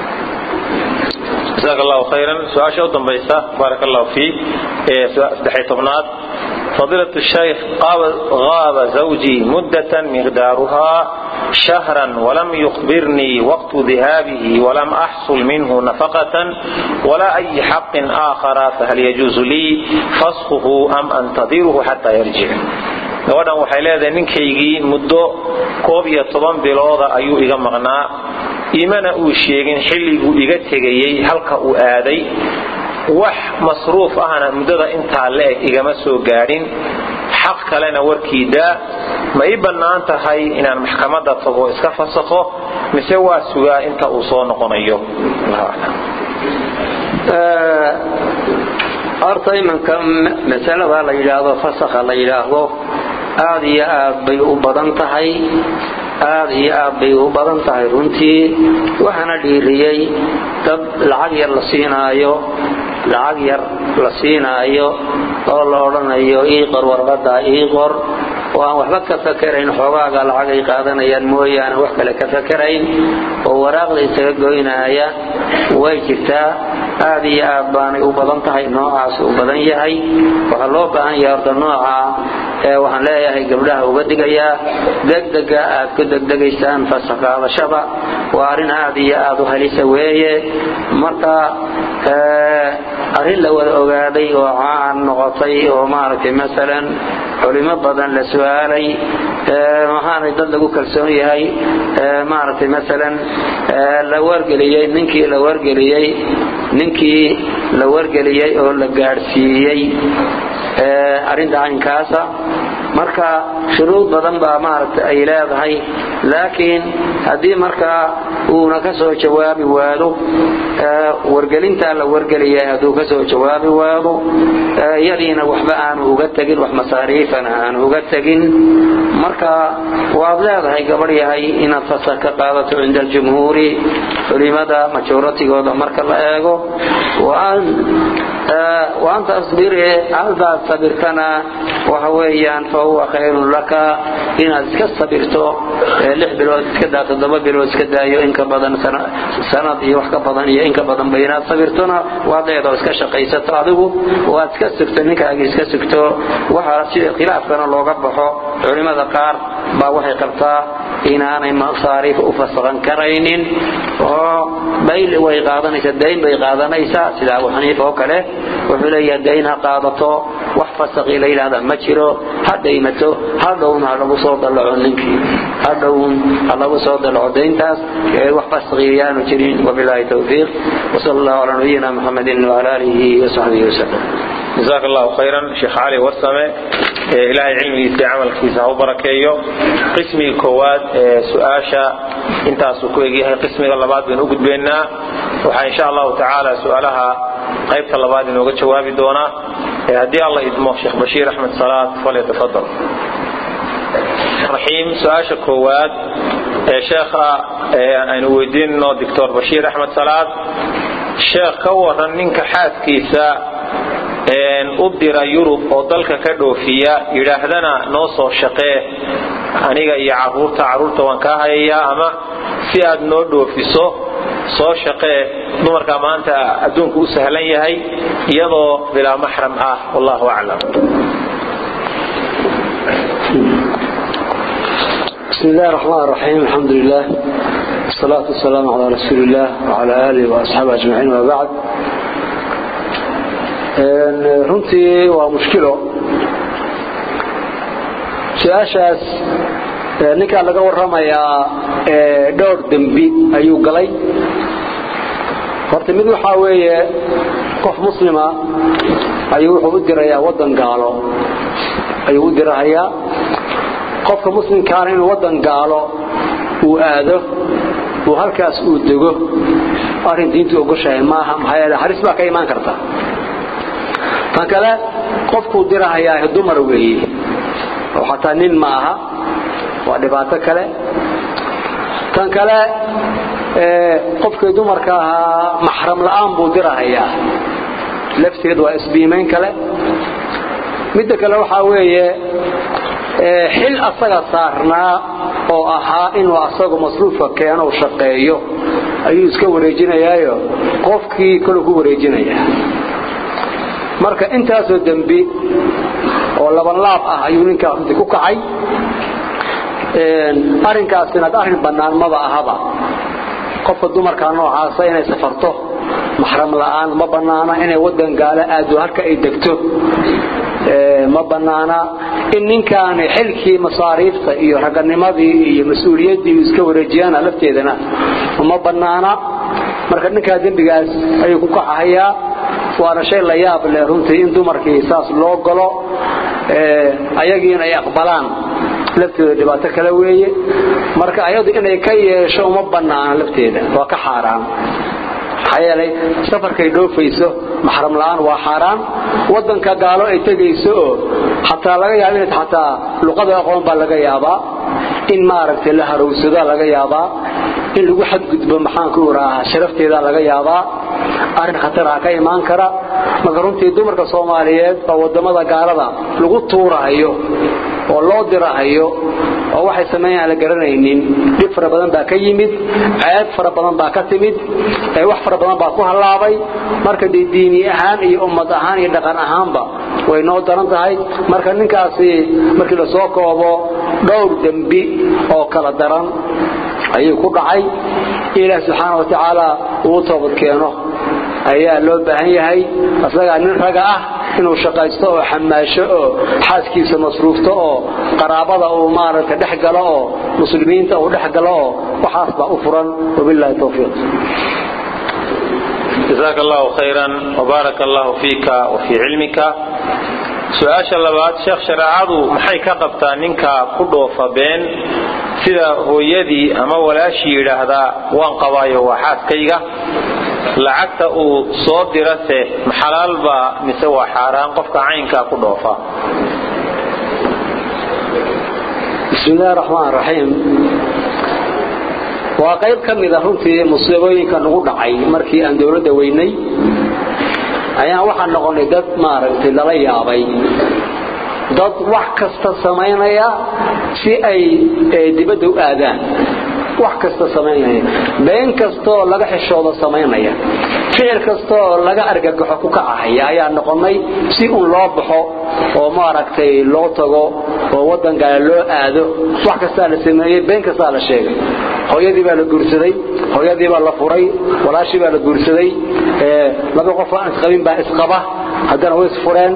جزاك الله خيرا سؤال شو دنبيسة بارك الله فيك سدحي طبنات فضيلة الشيخ غاب زوجي مدة مقدارها شهرا ولم يخبرني وقت ذهابه ولم أحصل منه نفقة ولا أي حق آخر فهل يجوز لي فسخه أم أنتظره حتى يرجع gabadhan waxay leedahay ninkaygii muddo koob iyo toban bilooda ayuu iga maqnaa imana uu sheegin xilliguu iga tegayey halka uu aaday wax masruuf ahna muddada intaa la-eg igama soo gaadhin xaq kalena warkiidaa ma ii bannaan tahay inaan maxkamadda tago iska fasakho mise waa sugaa inta uu soo noqonayo horta imanka masalada la yidhaahdo fasakha la yidhaahdo aad iyo aad bay u badan tahay aad iyo aad bay u badan tahay runtii waxaana dhiiriyey dad lacag yar la siinaayo lacag yar la siinaayo oo la odhanayo ii qor warqadda ii qor oo aan waxba ka fakerayn xoogaaga lacag ay qaadanayaan mooyaane wax kale ka fakerayn oo waraaqda isaga goynaaya way jirtaa aad iyo aad baanay u badan tahay noocaas u badan yahay waxaa loo baahan yahay horta nooca ee waxaan leeyahay gabdhaha uga digayaa degdega aad ku degdegaysaan fasaqaadashada waa arrin aad iyo aad u halisa weeye marka arrin la wada ogaaday oo caan noqotay oo maaragtay masalan culimo badan la su-aalay maxaanay dad lagu kalsoon yahay maaragtay masalan la wargeliyey ninkii la wargeliyey ninkii la wargeliyey oo la gaadhsiiyey arrinta caynkaasa marka shuruud badan baa maaragtay ay leedahay laakiin haddii markaa uuna ka soo jawaabi waado wargelintaa la wargeliyay hadduu ka soo jawaabi waado yadiina waxba aanu uga tegin wax masaariifana aanu uga tegin marka waad leedahay gabadh yahay inaad fasakh ka qaadato cinda aljumhuuri culimada majoratigooda marka la eego waan tasbiri haddaad sabirtana waxa weeyaan fa huwa khayrun laka inaad iska sabirto lix bilood iska daa toddoba bilood iska daayo inka badan sanad iyo wax ka badan iyo inka badanba inaad sabirtona waad leedoo iska shaqaysato adigu waad iska sugto ninkaagii iska sugto waxa sida khilaafkana looga baxo culimada qaar baa waxay qabtaa inaanay masaariif u fasaqan karaynin oo bayl way qaadanaysaa dayn bay qaadanaysaa sida abu xaniifa oo kale wuxuu leeyahay dayn ha qaadato wax fasaqii la yidhahda ma jiro ha dhaymato hadhown ha lagu soo dallaco ninkii hadhown ha lagu soo dallaco dayntaas wax fasaqii yaanu jirin wabilaahi towfiiq wasala allahu calaa nabiyina muxamedin wacala aalihi wasaxbihi wasalam جزاك الله خيرا شيخ علي وسمه إلهي علمي في عمل كيسا وبركيه قسمي كواد سؤاشا انت سكويجي هي قسمي اللباد بين أقد بيننا وحا إن شاء الله تعالى سؤالها قيبت اللباد بين وقت شوابي دونا هدي الله يدمه شيخ بشير أحمد صلاة فليتفضل رحيم سؤاشا كواد شيخ أنا ويدين دكتور بشير أحمد صلاة sheekh ka waran ninka xaaskiisa u dira yurub oo dalka ka dhoofiya yidhaahdana noo soo shaqee aniga iyo caruurta caruurta waan kaa hayayaa ama si aad noo dhoofiso soo shaqee dumarka maanta adduunku u sahlan yahay iyadoo bilaa maxram ah wallahu aclam بسم الله الرحمن الرحيم الحمد لله والصلاة والسلام على رسول الله وعلى آله وأصحابه أجمعين وبعد runtii waa mushkilo su-aashaas ninkaa laga waramayaa dhowr dembi ayuu galay horta mid waxaa weeye qof muslima ayuu wuxuu u dirayaa wadan gaalo ayuu u dirahayaa qofka muslimkaana inuu wadan gaalo uu aado uu halkaas uu dego arrin diintu ogoshahay maaha maxaa yeele haris baa ka imaan karta tan kale qofkuu dirahayaa dumar weeye oo xataa nin ma aha waa dhibaato kale tan kale qofkii dumarka ahaa maxram la'aan buu dirahayaa lafteed waa isbiimayn kale midda kale waxaa weeye xil asaga saarnaa oo ahaa inuu asagu masruufka keeno shaqeeyo ayuu iska wareejinayaayo qofkii kale ku wareejinaya marka intaasoo dembi oo labanlaab ah ayuu ninkaa runtii ku kacay arrinkaasina arrin bannaan maba ahaba qofka dumarka noocaasa inay safarto maxram la'aan ma bannaana inay wadan gaalo aado halka ay degto ma bannaana in ninkaani xilkii masaariifta iyo raganimadii iyo mas-uuliyaddii iska wareejiyana lafteedana ma bannaana marka ninkaa dembigaas ayuu ku kacahayaa waana shay la yaab leh runtii in dumarkii saas loo galo ayagiina ay aqbalaan lafteeda dhibaato kale weeye marka ayadu inay ka yeesho uma bannaana lafteeda waa ka xaaraan maxaa yeelay safarkay dhoofayso maxram la'aan waa xaaraan wadanka gaalo ay tegayso oo xataa laga yaaba in xataa luqada aqoon baa laga yaabaa in maaragtay la harowsado laga yaabaa in lagu xadgudbo maxaan ku iraaha sharafteeda laga yaabaa arrin khatar ah ka imaan kara marka runtii dumarka soomaaliyeed oo wadamada gaalada lagu tuurahayo oo loo dirahayo oo waxay sameeyaan la garanaynin dhib fara badan baa ka yimid ceeb fara badan baa ka timid wax fara badan baa ku hallaabay marka dee diini ahaan iyo ummad ahaan iyo dhaqan ahaanba way noo daran tahay marka ninkaasi markii la soo koobo dhowr dembi oo kala daran ayuu ku dhacay ilaah subxaana wa tacaala uu toobad keeno ayaa loo baahan yahay asagaa nin raga ah inuu shaqaysto oo xamaasho oo xaaskiisa masruufto oo qaraabada uu maaragtay dhex galo oo muslimiinta uu dhex galo oo waxaas baa u furan wabillahi tawfiiq جزاك الله خيرا وبارك الله فيك وفي علمك su-aasha labaad sheekh shareecadu maxay ka qabtaa ninka ku dhoofa been sida hooyadii ama walaashii yidhaahdaa waan qabaayo waa xaaskayga lacagta uu soo dirase maxalaalbaa mise waa xaaraan qofka caynkaa ku dhoofa bismi illahi raxmaan raxiim waa qayb ka mida runtii musiibooyinka nagu dhacay markii aan dowladda weynay ayaan waxaan noqonay dad maaragtay lala yaabay dad wax kasta samaynaya si ay dibadda u aadaan wax kasta samaynaya been kastaoo laga xishoodo samaynaya ficil kastaoo laga argagaxo ku kacahaya ayaa noqonay si un loo baxo oo maaragtay loo tago oo wadan gaale loo aado wax kastaa la sameeyey been kastaa la sheegay hooyadii baa la guursaday hooyadii baa la furay walaashii baa la guursaday laba qof aan isqabin baa isqaba haddana way isfureen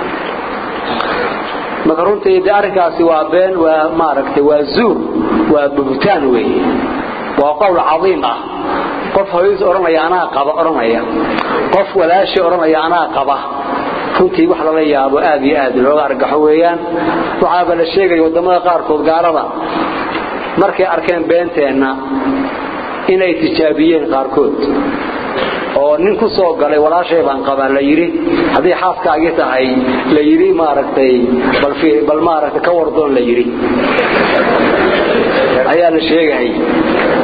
marka runtii de arrinkaasi waa been waa maaragtay waa zuur waa buhtaan weeye waa qowl cadiim ah qof hooyadiis odhanaya anaa qaba odhanaya qof walaashii odhanaya anaa qaba runtii wax lala yaabo aad iyo aad looga argaxo weeyaan waxaaba la sheegaya waddamada qaarkood gaalada markay arkeen beenteenna inay tijaabiyeen qaarkood oo nin ku soo galay walaashay baan qabaa la yidhi haddii xaaskaagii tahay la yidhi maaragtay bal maaragtay ka wardoon la yidhi ayaa la sheegay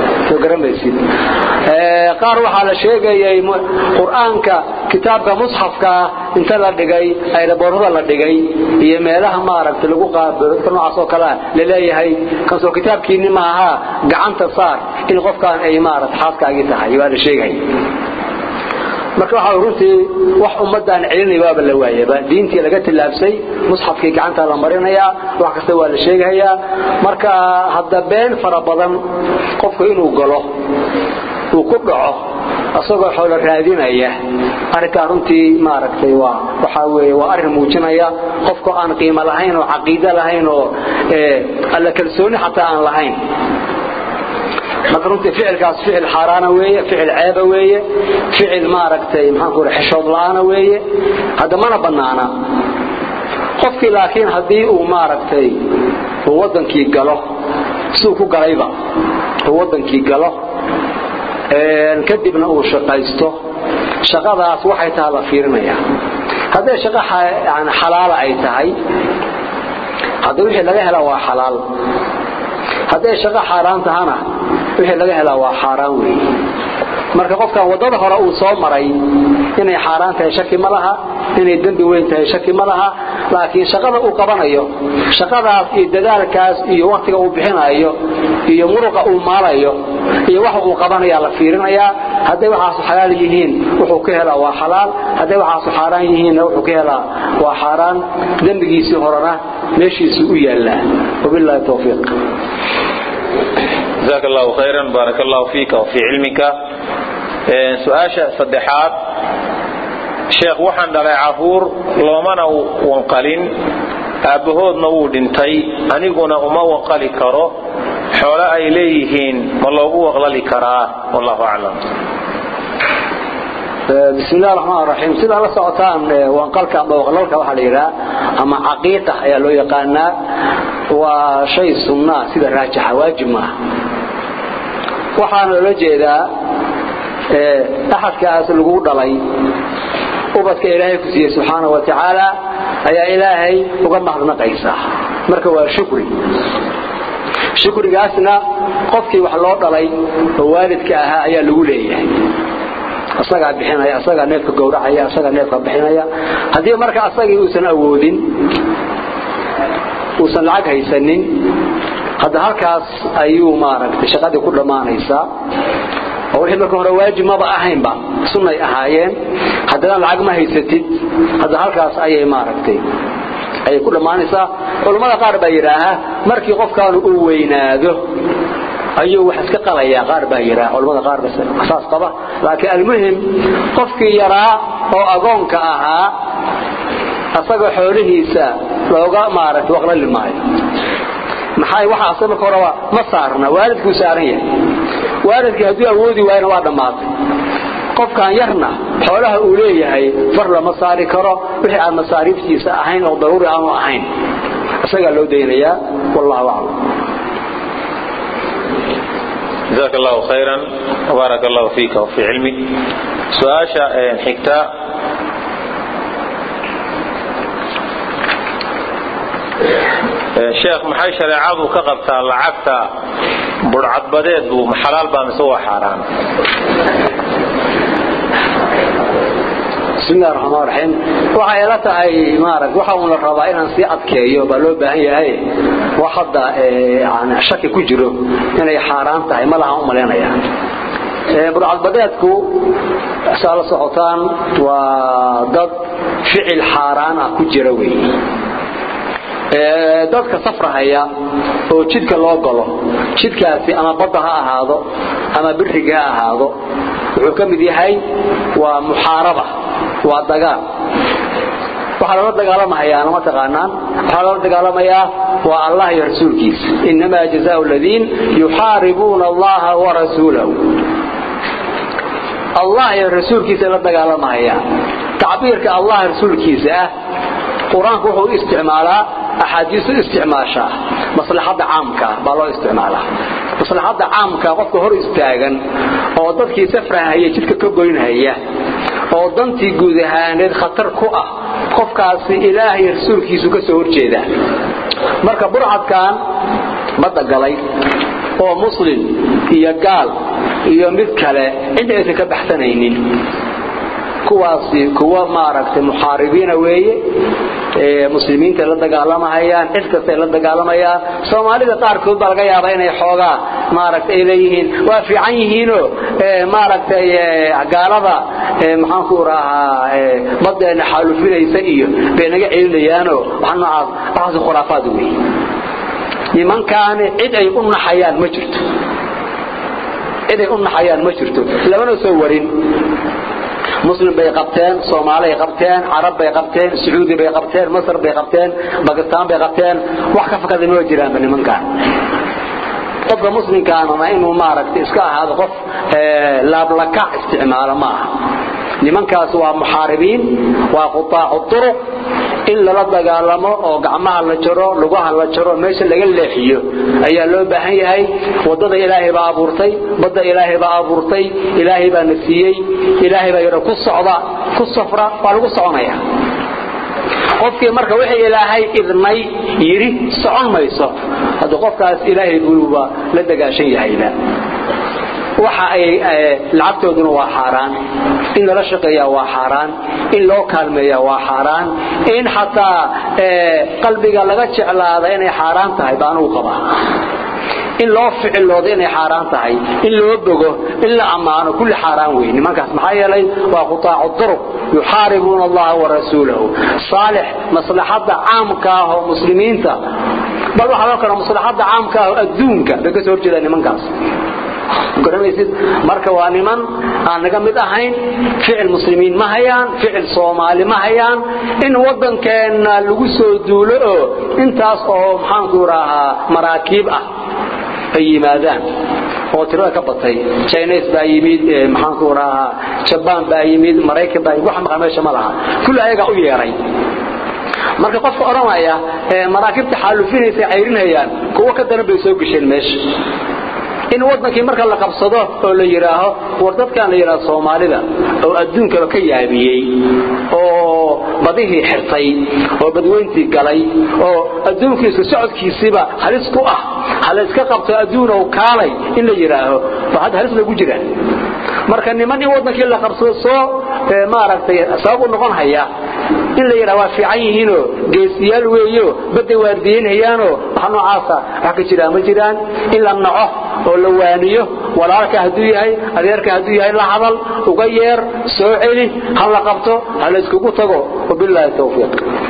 garamaysid qaar waxaa la sheegayay qur-aanka kitaabka musxafka inta la dhigay ayraboorada la dhigay iyo meelaha maaragtay lagu qaabilo dadka noocaas oo kale laleeyahay kansoo kitaabkiinni maaha gacanta saar in qofkaan ay maaragtay xaaskaagii tahay waa la sheegay marka waxa runtii wax ummadaan celinay waaba la waayaba diintii laga tilaabsay musxafkii gacanta la marinayaa wax kasta waa la sheegayaa marka hadda been fara badan qofku inuu galo uu ku dhaco asagoo xoolo raadinaya arrinkaa runtii maaragtay waa waxaa weeye waa arrin muujinaya qofka aan qiimo lahayn oo caqiido lahayn oo alla kalsooni xataa aan lahayn marka runtii ficilkaas ficil xaaraana weeye ficil ceeba weeye ficil maaragtay maxaanku raa xishood la-aana weeye hadda mana bannaana qofkii laakiin haddii uu maaragtay uu waddankii galo siduu ku galayba uu waddankii galo kadibna uu shaqaysto shaqadaas waxay tahay la fiirinaya hadday shaqo yani xalaala ay tahay hadda wixii laga hela waa xalaal hadday shaqo xaaraan tahana wixii laga helaa waa xaaraan weeye marka qofkan waddada hore uu soo maray inay xaaraan tahay shaki ma laha inay dembi weyn tahay shaki ma laha laakiin shaqada uu qabanayo shaqadaas iyo dadaalkaas iyo waktiga uu bixinayo iyo muruqa uu maalayo iyo waxa uu qabanaya la fiirinayaa hadday waxaasu xalaal yihiin wuxuu ka helaa waa xalaal hadday waxaasu xaaraan yihiinna wuxuu ka helaa waa xaaraan dembigiisii horena meeshiisuu u yaallaa wabillahi towfiiq جزاك الله خيرا بارك الله فيك وفي علمك سؤاشا صدحات sheekh waxaan dhalay caruur loomana wanqalin aabbahoodna wuu dhintay aniguna uma wanqali karo xoolo ay leeyihiin ma loogu waqlali karaa wallahu aclam بسم الله الرحمن الرحيم سيدا الله سعطان وانقلك أما وغللك وحا ليرا أما عقيقة يا لو يقانا وشيء سنة سيدا راجح واجب ما وحانا لجيدا أحد كأس القود لي وبدك إلهي كسيه سبحانه وتعالى أي إلهي وقم محضنا قيسا مركوا شكري shukrigaasna qofkii wax loo dhalay oo waalidka ahaa ayaa lagu leeyahay asagaa bixinaya asagaa neefka gowracaya asagaa neefka bixinaya haddii marka asagii uusan awoodin uusan lacag haysanin hadda halkaas ayuu maaragtay shaqadii ku dhammaanaysaa oo wixii marka hore waajib maba ahaynba sunnay ahaayeen haddana lacag ma haysatid hadda halkaas ayay maaragtay ayay ku dhammaanaysaa culammada qaar baa yidhaaha markii qofkaanu uu weynaado ayuu wax iska qalayaa qaar baa yidhaha culamada qaar saas qaba laakiin almuhim qofkii yaraa oo agoonka ahaa asagoo xoolihiisa looga maaragtay waqlali maayo maxay waxa asag marka horeba ma saarna waalidkuu saaran yahay waalidkii hadduu awoodi waayna waa dhammaatay qofkan yarna xoolaha uu leeyahay far lama saari karo wixii aan masaariiftiisa ahayn oo daruuri aanu ahayn isagaa loo daynayaa wallahu aclam جزاك الله خيرا وبارك الله فيك وفي علمك سؤاشا حكتا sheekh maxay shareecadu ka qabtaa lacagta burcadbadeedu xalaal baa mise waa xaaraan بسم الله الرحمن الرحيم waxa ila tahay maarag waxa uu la rabaa inaan si adkeeyo baa loo baahan yahay waxada aan shaki ku jiro inay xaraan tahay ma laha u maleynaya ee burcadbadeedku saala socotaan waa dad ficil xaraan ah ku jira weey ee dadka safrahaya oo jidka loo galo jidkaasi ama badda ha ahaado ama biriga ha ahaado wuxuu ka mid yahay waa muxaaraba waa dagaal waxaa lala dagaalamahayaa ma taqaanaan waxaa lala dagaalamayaa waa allah iyo rasuulkiisa inamaa jazaau aladiin yuxaaribuuna allaha warasuulahu allah iyo rasuulkiisa la dagaalamahaya tacbiirka allah rasuulkiisa ah qur-aanku wuxuu u isticmaalaa axaadiisu isticmaashaa maslaxadda caamka baa loo isticmaalaa maslaxadda caamka qofka hor istaagan oo dadkii safrahaya jidka ka goynhaya oo dantii guud ahaaneed khatar ku ah qofkaasi ilaahay rasuulkiisu ka soo horjeeda marka burcadkan badda galay oo muslim iyo gaal iyo mid kale cid aysan ka baxsanaynin kuwaasi kuwa maaragtay muxaaribiina weeye muslimiinta la dagaalamayaan cid kastay la dagaalamayaan soomaalida qaarkood baa laga yaabaa inay xoogaa maaragtay ay leeyihiin waa fiican yihiinoo maaragtay gaalada maxaanku rahaa badeena xaalufinaysa iyo bay naga celinayaanoo wax noocaas waxaas khuraafaad wey nimankaani cid ay u naxayaan ma jirto cid ay u naxayaan ma jirto labana soo warin muslim bay qabteen soomaalay qabteen carab bay qabteen sacuudi bay qabteen masr bay qabteen bakistaan bay qabteen wax ka fakada ma jiraanba nimankaan qofka muslimkaanana inuu maaragtay iska ahaado qof laablakac isticmaalo ma aha nimankaas waa muxaaribiin waa qutaacu turuq in lala dagaalamo oo gacmaha la jaro lugaha la jaro meesha laga leexiyo ayaa loo baahan yahay wadada ilaahay baa abuurtay badda ilaahay baa abuurtay ilaahay baa na siiyey ilaahay baa yidha ku socda ku safra waa lagu soconaya qofkii marka wixii ilaahay idnay yidhi socon mayso hadda qofkaas ilaahay buuba la dagaashan yahayba waxa ay lacagtooduna waa xaaraan in lala shaqeeyaa waa xaaraan in loo kaalmeeyaa waa xaaraan in xataa qalbiga laga jeclaada inay xaaraan tahay baa anugu qabaa in loo ficiloodo inay xaaraan tahay in loo bogo in la ammaano kulli xaaraan wey nimankaas maxaa yeelay waa qutaacu duruq yuxaaribuuna allaha warasuulahu saalix maslaxadda caamka ah oo muslimiinta bal waxaa loo kala maslaxadda caamka ah oo adduunka bay ka soo horjeedaan nimankaas garanaysid marka waa niman aan naga mid ahayn ficil muslimiin ma hayaan ficil soomaali ma hayaan in waddankeenna lagu soo duulo oo intaas oo maxaanku rahaa maraakiib ah ay yimaadaan oo tirada ka batay chines baa yimid maxaanku rahaa jabaan baa yimid maraykan baa yimid wax maqan meesha ma laha kulli ayagaa u yeeray marka qofka odhanaya maraakiibta xaalufinaysa cayrinayaan kuwo ka daran bay soo gesheen meesha in wadankii marka la qabsado oo la yidhaaho war dadkan la yidhaaho soomaalida oo adduunkaba ka yaabiyey oo badihii xirtay oo badweyntii galay oo adduunkiisu socodkiisiiba halis ku ah halayska qabto adduunow kaalay in la yidhaaho waa hadda halis lagu jira marka niman in wadankii la qabsado soo maaragtay sabab u noqon haya in la yidhaha waa fiican yihiinoo geesiyaal weeyo badda waardiyenhayaanoo wax noocaasa wax ka jiraan ma jiraan in la naco oo la waaniyo walaalka hadduu yahay adeerka hadduu yahay la hadal uga yeer soo celi ha la qabto ha la iskugu tago wabilaahi tawfiiq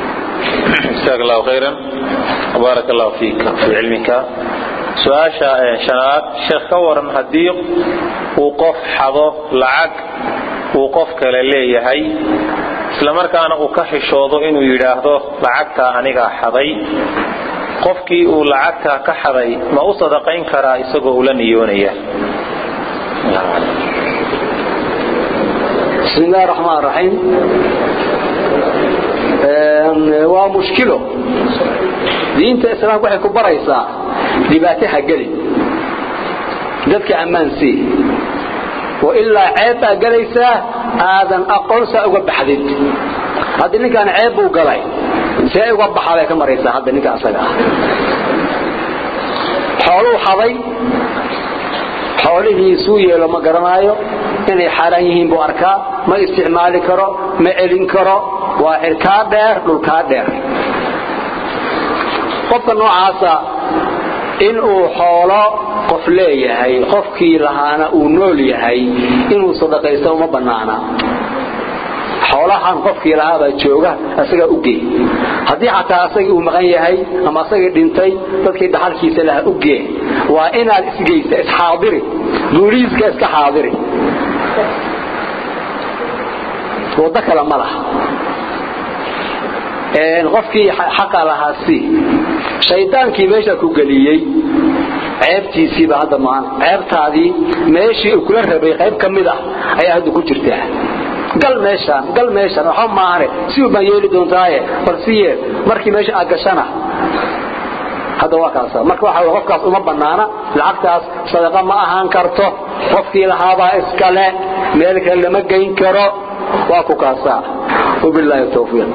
جزاك الله خيرا وبارك الله فيك في علمك su-aasha shanaad sheekh ka waran haddii uu qof xado lacag uu qof kale leeyahay islamarkaana uu ka xishoodo inuu yidhaahdo lacagtaa anigaa xaday qofkii uu lacagtaa ka xaday ma u sadaqayn karaa isagoo ula niyoonaya bismi illahi raxmaan raxiim waa mushkilo diinta islaamka waxay ku baraysaa dhibaato ha gelin dadka ammaan sii oo ilaa ceeb baa gelaysaa aadan aqoonsaa uga baxdid haddii ninkaan ceeb buu galay see uga baxaa bay ka maraysaa hadda ninka asaga ah xooluu xaday xoolihiisuu yeelo ma garanaayo inay xaaraan yihiin buu arkaa ma isticmaali karo ma celin karo waa cirkaa dheer dhulkaa dheer qofka noocaasa inuu xoolo qof leeyahay qofkii lahaana uu nool yahay inuu sadaqaysto uma bannaana xoolahan qofkii lahaabaa jooga asagaa u gee haddii xataa asagii uu maqan yahay ama asagii dhintay dadkii dhaxalkiisa lahaa u gee waa inaad isgeysa isxaadiri guulihiiska iska xaadiri waddo kale ma laha qofkii xaqa lahaa si shaydaankii meesha ku geliyey ceebtiisiiba hadda maan ceebtaadii meeshii uu kula rabay qayb ka mid ah ayaa hadda ku jirtaa gal meeshaan gal meeshaan waxba maahane si u baan yeeli doontaaye bal si yeel markii meesha aad gashana hadda waa kaasa marka waxa qofkaas uma bannaana lacagtaas sadaqa ma ahaan karto qofkii lahaabaa iskale meel kale lama geyn karo waa ku kaasaa wabilaahi tawfiiq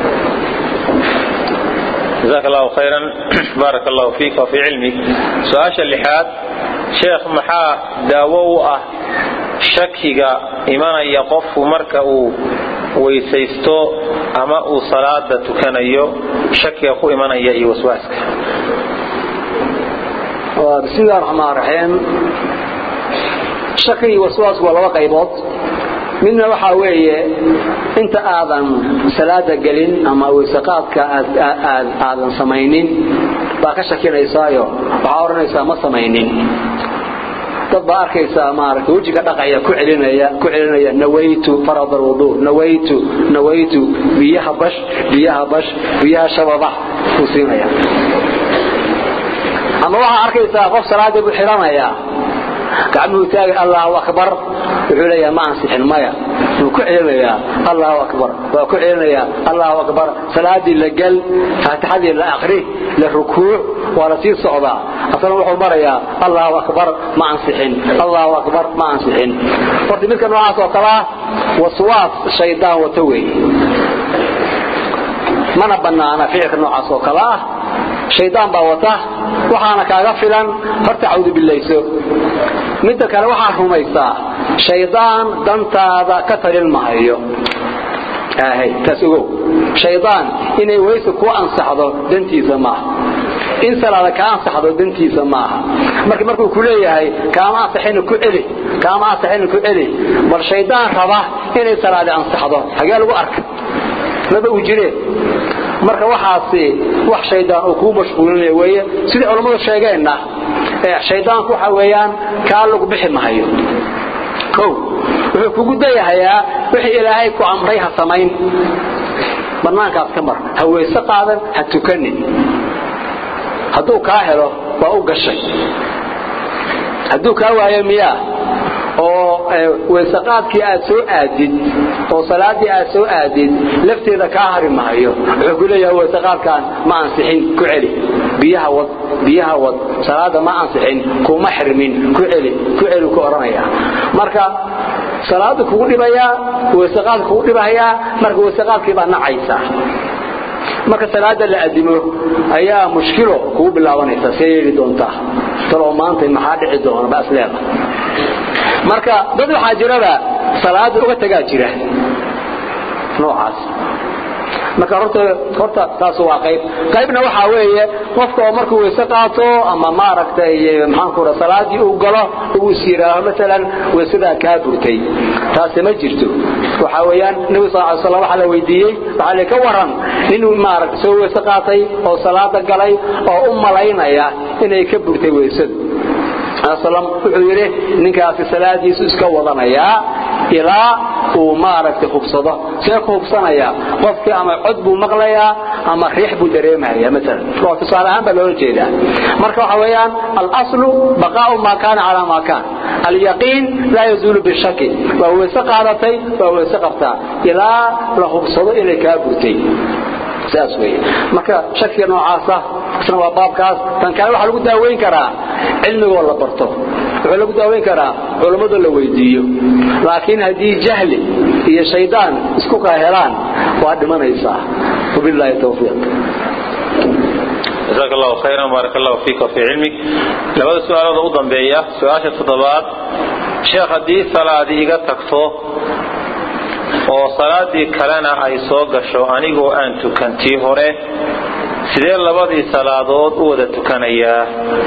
جزاك الله خيرا بارك الله فيك وفي علمك سؤال اللحاد شيخ محا داوو اه shakiga imanaya qofku marka uu weysaysto ama uu salaada tukanayo shakiga ku imanaya iyo waswaaska bismillahi raxmaan raxiim shaki iyo waswaasku waa laba qaybood midna waxaa weeye inta aadan salaada gelin ama weysaqaadka aadan samaynin baa ka shakinaysaayo waxaa odhanaysaa ma samaynin dad baa arkaysaa maaragtay wejiga dhaqaya ku celinaya ku celinaya nawaytu farad alwudu nawaytu nawaytu biyaha bash biyaha bash biyaha shababa uu siinaya ama waxaa arkaysaa qof salaadii buu xidhanayaa gacmuhu taagay allahu akbar wuxuu leeyaha ma ansixin maya wuu ku celinayaa allahu akbar waa ku celinayaa allahu akbar salaadii la gal faatixadii la akri la rukuuc waa la sii socdaa asna wuxuu marayaa allahu akbar ma ansixin allahu akbar ma ansixin horta midka noocaas oo kale ah waswaas shaydaan wata weeye mana banaana ficilka noocaas oo kale ah shaydaan baa wata waxaana kaaga filan horta cawdu bilayso midda kale waxaa rumaysaa shaydaan dantaada ka talin mahayo taas ogow shaydaan inay weyse ku ansaxdo dantiisa maaha in salaada ka ansaxdo dantiisa maaha marka markuu ku leeyahay kaama ansaxayna ku celi kaama ansaxayna ku celi bal shaydaan raba inay salaadi ansaxdo xagee lagu arka laba uu jireen marka waxaasi wax shaydaan uu kuu mashquulinaya weeye sidai culammadu sheegeenna shaydaanku waxa weeyaan kaa lagu bixi mahayo o wuxuu kugu dayahayaa wixii ilaahay ku amray ha samayn bannaankaas ka mar ha weyse qaadan ha tukanin hadduu kaa helo waa u gashay hadduu kaa waayo miyaa oo weysaqaadkii aad soo aadid oo salaadii aad soo aadid lafteeda kaa hari mahayo wuxuu ku leeyahay weysaqaadkan ma ansixin ku celi biyaha wad biyaha wad salaada ma ansixin kuma xirmin ku celi ku celi ku oranaya marka salaadu kugu dhibayaa weysaqaad kugu dhibayaa marka weysaqaadkii baa nacaysa marka salaada la adimo ayaa mushkilo kugu bilaabanaysa see yeeli doontaa taloo maanta maxaa dhici doona baas leeda marka dad waxaa jiraba salaada uga tagaa jira noocaas marka horta horta taas waa qayb qaybna waxa weeye qofka oo markuu weyse qaato ama maaragtay maxaan ku rahaa salaadii uu galo uu siiraaho mesela weysada ka burtay taas ma jirto waxa weeyaan nabi sallallahu alayhi wasallam waxa la weydiiyay waxa la ka waran inuu maaragtay soo weyse qaatay oo salaada galay oo u malaynaya inay ka burtay weysada sallam wuxuu yidhi ninkaasi salaadiisu iska wadanayaa ilaa uu maaragtay hubsado see ku hubsanaya qofkii ama cod buu maqlayaa ama riix buu dareemaya maalan waa tusaale ahaan baa loola jeedaa marka waxa weeyaan alaslu baqaa'u maa kaana calaa maa kaan alyaqiin laa yazuulu bishaki waa weyse qaadatay waa weyse qabtaa ilaa la hubsado inay kaa burtay saas weeye marka shakiga noocaasa isna waa baabkaas tan kale waxaa lagu daaweyn karaa cilmigoo la barto wuxuu lagu daaweyn karaa culammada la weydiiyo laakiin haddii jahli iyo shaydaan isku kaa helaan waa dhimanaysaa wabilaahi tawfiiq jazaak allahu khayran baarak allahu fiika wafii cilmik labada su-aalood u dambeeya su-aasha toddobaad sheekh haddii salaadi iga tagto oo salaadii kalena ay soo gasho anigoo aan tukantii hore sidee labadii salaadood u wada tukanayaa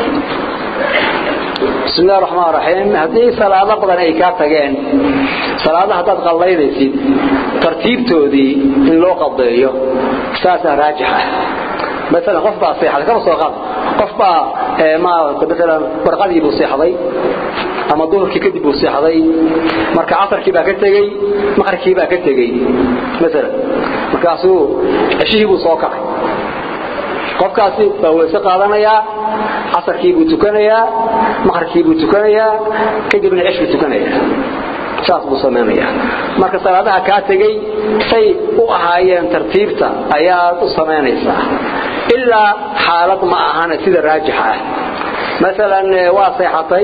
bismi illahi raxmaan raxiim haddii salaado badan ay kaa tageen salaada haddaad qallaynaysid tartiibtoodii in loo qadeeyo saasaa raajix ah maalan qof baa seexday kama soo qaad qof baa maarata maalan warqadii buu seexday ama duhurkii kadib buu seexday marka casarkii baa ka tegey maqribkii baa ka tegey maalan markaasuu ceshihii buu soo kacay qofkaasi baa weyse qaadanayaa casarkii buu tukanayaa maqribkii buu tukanayaa kadibna cesh buu tukanayaa saas buu samaynayaa marka salaadaha kaa tegey say u ahaayeen tartiibta ayaad u samaynaysaa ilaa xaalad ma ahana sida raajixa ah maalan waa seexatay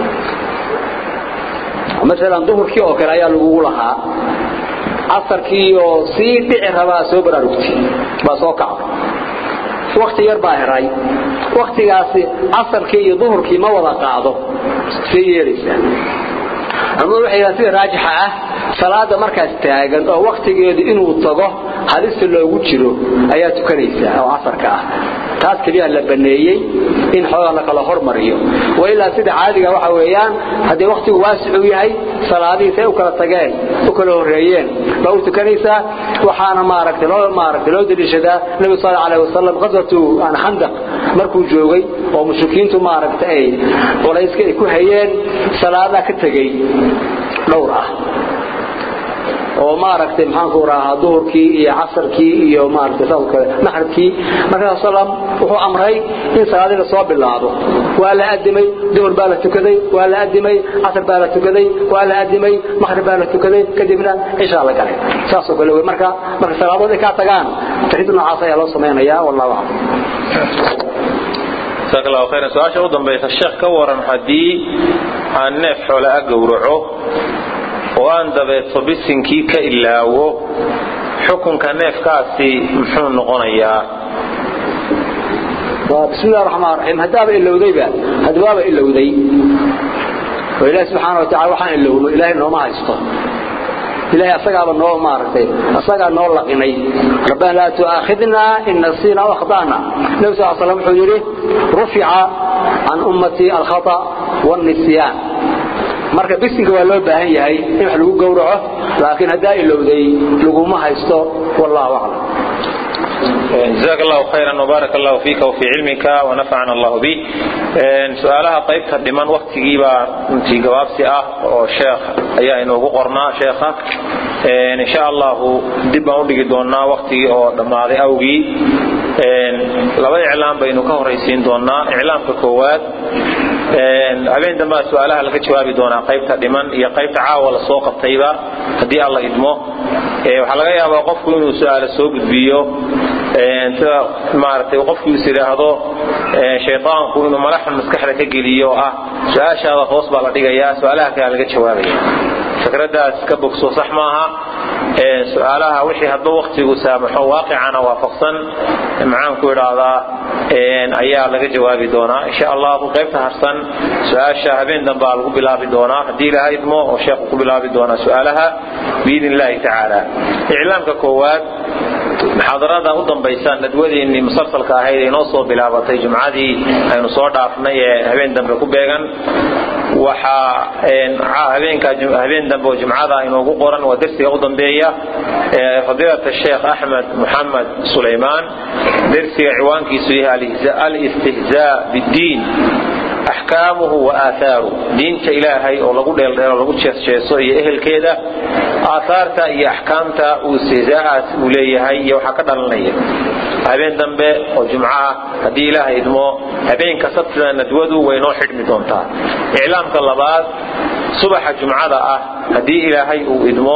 maalan duhurkii oo kale ayaa lagugu lahaa casarkii oo sii dhici rabaa soo baraarugtay baa soo kacday wakti yar baa heray waktigaasi casarkii iyo duhurkii ma wada qaado see yeelaysaa culimadu waxay yidhahdaan sida raajixa ah salaada markaas taagan oo waktigeedu inuu tago halista loogu jiro ayaa tukanaysaa oo casarka ah taas keliya la baneeyey in xoogaa la kala hormariyo wa ilaa sida caadiga waxa weeyaan haddii waktigu waasicuu yahay salaadihiis ay u kala tageen u kala horreeyeen baa u tukanaysaa waxaana maaragtay loo maaragtay loo daliishadaa nabi sal allahu alayhi wasallam qaswatu aan khandaq markuu joogay oo mushrikiintu maaragtay ay culayska ay ku hayeen salaadaa ka tegey dhowr ah oo maaragtay maxaanku rahaa duhurkii iyo casarkii iyo maaragtay saas kale maghribkii markaa sallam wuxuu amray in salaadii la soo bilaabo waa la adimay duhur baa la tukaday waa la adimay casar baa la tukaday waa la adimay maghrib baa la tukaday kadibna cishaa la galay saasoo kale wey marka marka salaadood ay kaa tagaan tarid noocaas ayaa loo samaynayaa wallahu aclam jazaak allahu khayran su-aasha u dambaysa sheekh ka waran haddii aan neef xoole a gowraco oo aan dabeeto bisinkii ka ilaawo xukunka neefkaasi muxuu noqonayaa بسم الله الرحمن الرحيم هدابا إلوديبا هدابا إلودي وإله سبحانه وتعالى وحان إلوه إله إنه ما يسطه إلهي أسقى بالنور مارتي أسقى النور لقني ربنا لا تؤاخذنا إن نسينا وأخطأنا نبي صلى الله عليه وسلم حجره رفع عن أمتي الخطأ والنسيان marka bisinka waa loo baahan yahay in wax lagu gowraco laakiin hadaa ilowday laguma haysto wallahu a'lam جزاك الله خيرا وبارك الله فيك وفي علمك ونفعنا الله به سؤالها قيبت لمن وقت جيبا في جواب سئة وشيخ أيها إنه قرنا شيخة إن شاء الله دبا ودي دونا وقتي أو دماغي أوجي لبا إعلام بينه كهريسين دونا إعلام ككوات habeen dambe su-aalaha laga jawaabi doonaa qaybta dhiman iyo qaybta caawa la soo qabtayba haddii alla idmo waxaa laga yaabaa qofku inuu su-aala soo gudbiyo sida maaragtay qofku is yidhaahdo shaydaanku inuu malaxun maskaxda ka geliyo oo ah su-aashaada hoos baa la dhigayaa su-aalaha kale laga jawaabaya fikradaas ka bogso sax maaha su-aalaha wixii hadba waktigu saamaxo waaqicana waafaqsan maxaan ku idhaahdaa ayaa laga jawaabi doonaa insha allahu qaybta harsan su-aasha habeen dambaa lagu bilaabi doonaa haddii ilaha idmo oo sheekhu ku bilaabi doonaa su-aalaha biidn illahi tacaala iclaamka koowaad muxaadarada u dambaysa nadwadeennii musalsalka ahayd ee inoo soo bilaabatay jumcadii aynu soo dhaafnay ee habeen dambe ku beegan waxaa habeen dambe oo jumcada inoogu qoran waa dersiga u dambeeya fadiilata sheekh axmed muxamed sulaymaan dersiga ciwaankiisu yahay alistihzaa biddiin axkaamuhu wa aaathaaru diinta ilaahay oo lagu dheeldheelo lagu jeesjeeso iyo ehelkeeda aaahaarta iyo axkaamta uu istihzaa'aas uu leeyahay iyo waxaa ka dhalanaya habeen dambe oo jumco ah haddii ilaahay idmo habeenka sabtida nadwadu way noo xidhmi doontaa iclaamka labaad subaxa jumcada ah haddii ilaahay uu idmo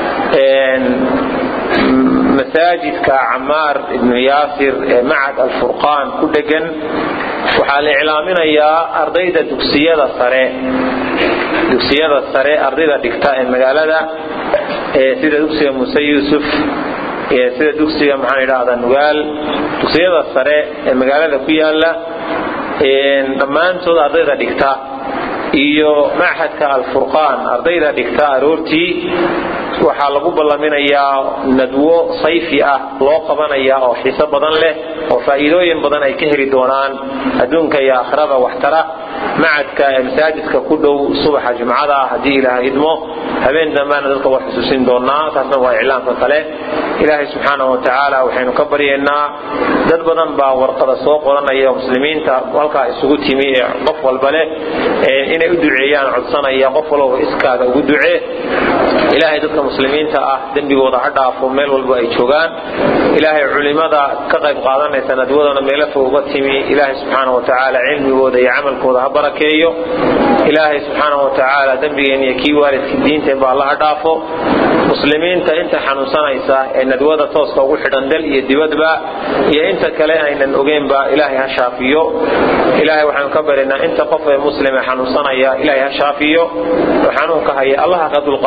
masaajidka camaar ibnu yaasir ee macad alfurqaan ku dhegan waxaa la iclaaminayaa ardayda dugsiyada sare dugsiyada sare ardayda dhigta ee magaalada sida dugsiga muuse yuusuf sida dugsiga maxaan idhaahdaa nugaal dugsiyada sare ee magaalada ku yaala dhammaantood ardayda dhigta iyo machadka alfurqaan ardayda dhigta aroortii waxaa lagu ballaminayaa nadwo sayfi ah loo qabanaya oo xiiso badan leh oo faa'iidooyin badan ay ka heli doonaan adduunka iyo aakhirada waxtara macadka ee masaajidka ku dhow subaxa jumcada ah haddii ilaaha idmo habeen dambena dadka waa xusuusin doonaa taasna waa iclaamka kale ilaahay subxaanahu watacaala waxaynu ka baryaynaa dad badan baa warqada soo qoranaya oo muslimiinta halkaa isugu timi ee qof walba leh inay u duceeyaan codsanaya qof walba iskaaga ugu ducee ilaahay dadka muslimiinta ah dembigooda ha dhaafo meel walba ay joogaan ilaahay culimada ka qayb qaadanaysa nadwadana meelo fog uga timi ilaahay subxaana watacaala cilmigooda iyo camalkooda ha barakeeyo ilaahay subxaana watacaala dembigeen iyo kii waalidkii diinteen ba alla ha dhaafo muslimiinta inta xanuunsanaysa ee nadwada tooska ugu xidhan dal iyo dibadba iyo inta kale aynan ogeynba ilaahay ha shaafiyo ilaahay waxaanu ka baryaynaa inta qof ee muslime xanuunsanaya ilaahay ha shaafiyo oo xanuunka haya allaha ka dulqaado iyo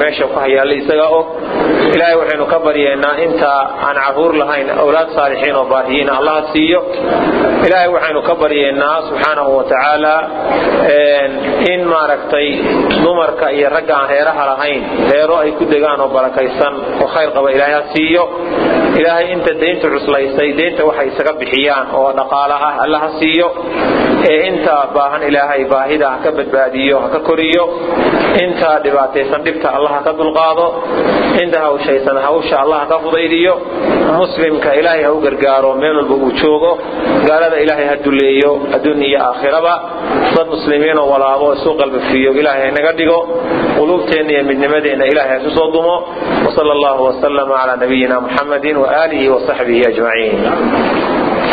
meesha ku hayaalla isagaa og ilaahay waxaynu ka baryeennaa inta aan caruur lahayn awlaad saalixiin oo baariyiina allaha siiyo ilaahay waxaynu ka baryeennaa subxaanahu wa tacaala in maaragtay dumarka iyo ragga aan reeraha lahayn reero ay ku degaan oo barakaysan oo khayr qaba ilaahay ha siiyo ilaahay inta deynta cuslaysay deynta waxay isaga bixiyaan oo dhaqaala ah alla ha siiyo ee inta baahan ilaahay baahida ha ka badbaadiyo ha ka koriyo inta dhibaataysan dhibta allah ha ka dulqaado inta hawshaysan hawsha allah ha ka fudaydiyo muslimka ilaahay ha u gargaaro meel walba uu joogo gaalada ilaahay ha duleeyo adduun iyo aakhiraba dad muslimiinoo walaabo isu qalbafiyo ilaahay haynaga dhigo quluubteenna iyo midnimadeenna ilahay ha isu soo dumo وصلى الله وسلم على نبينا محمد وآله وصحبه أجمعين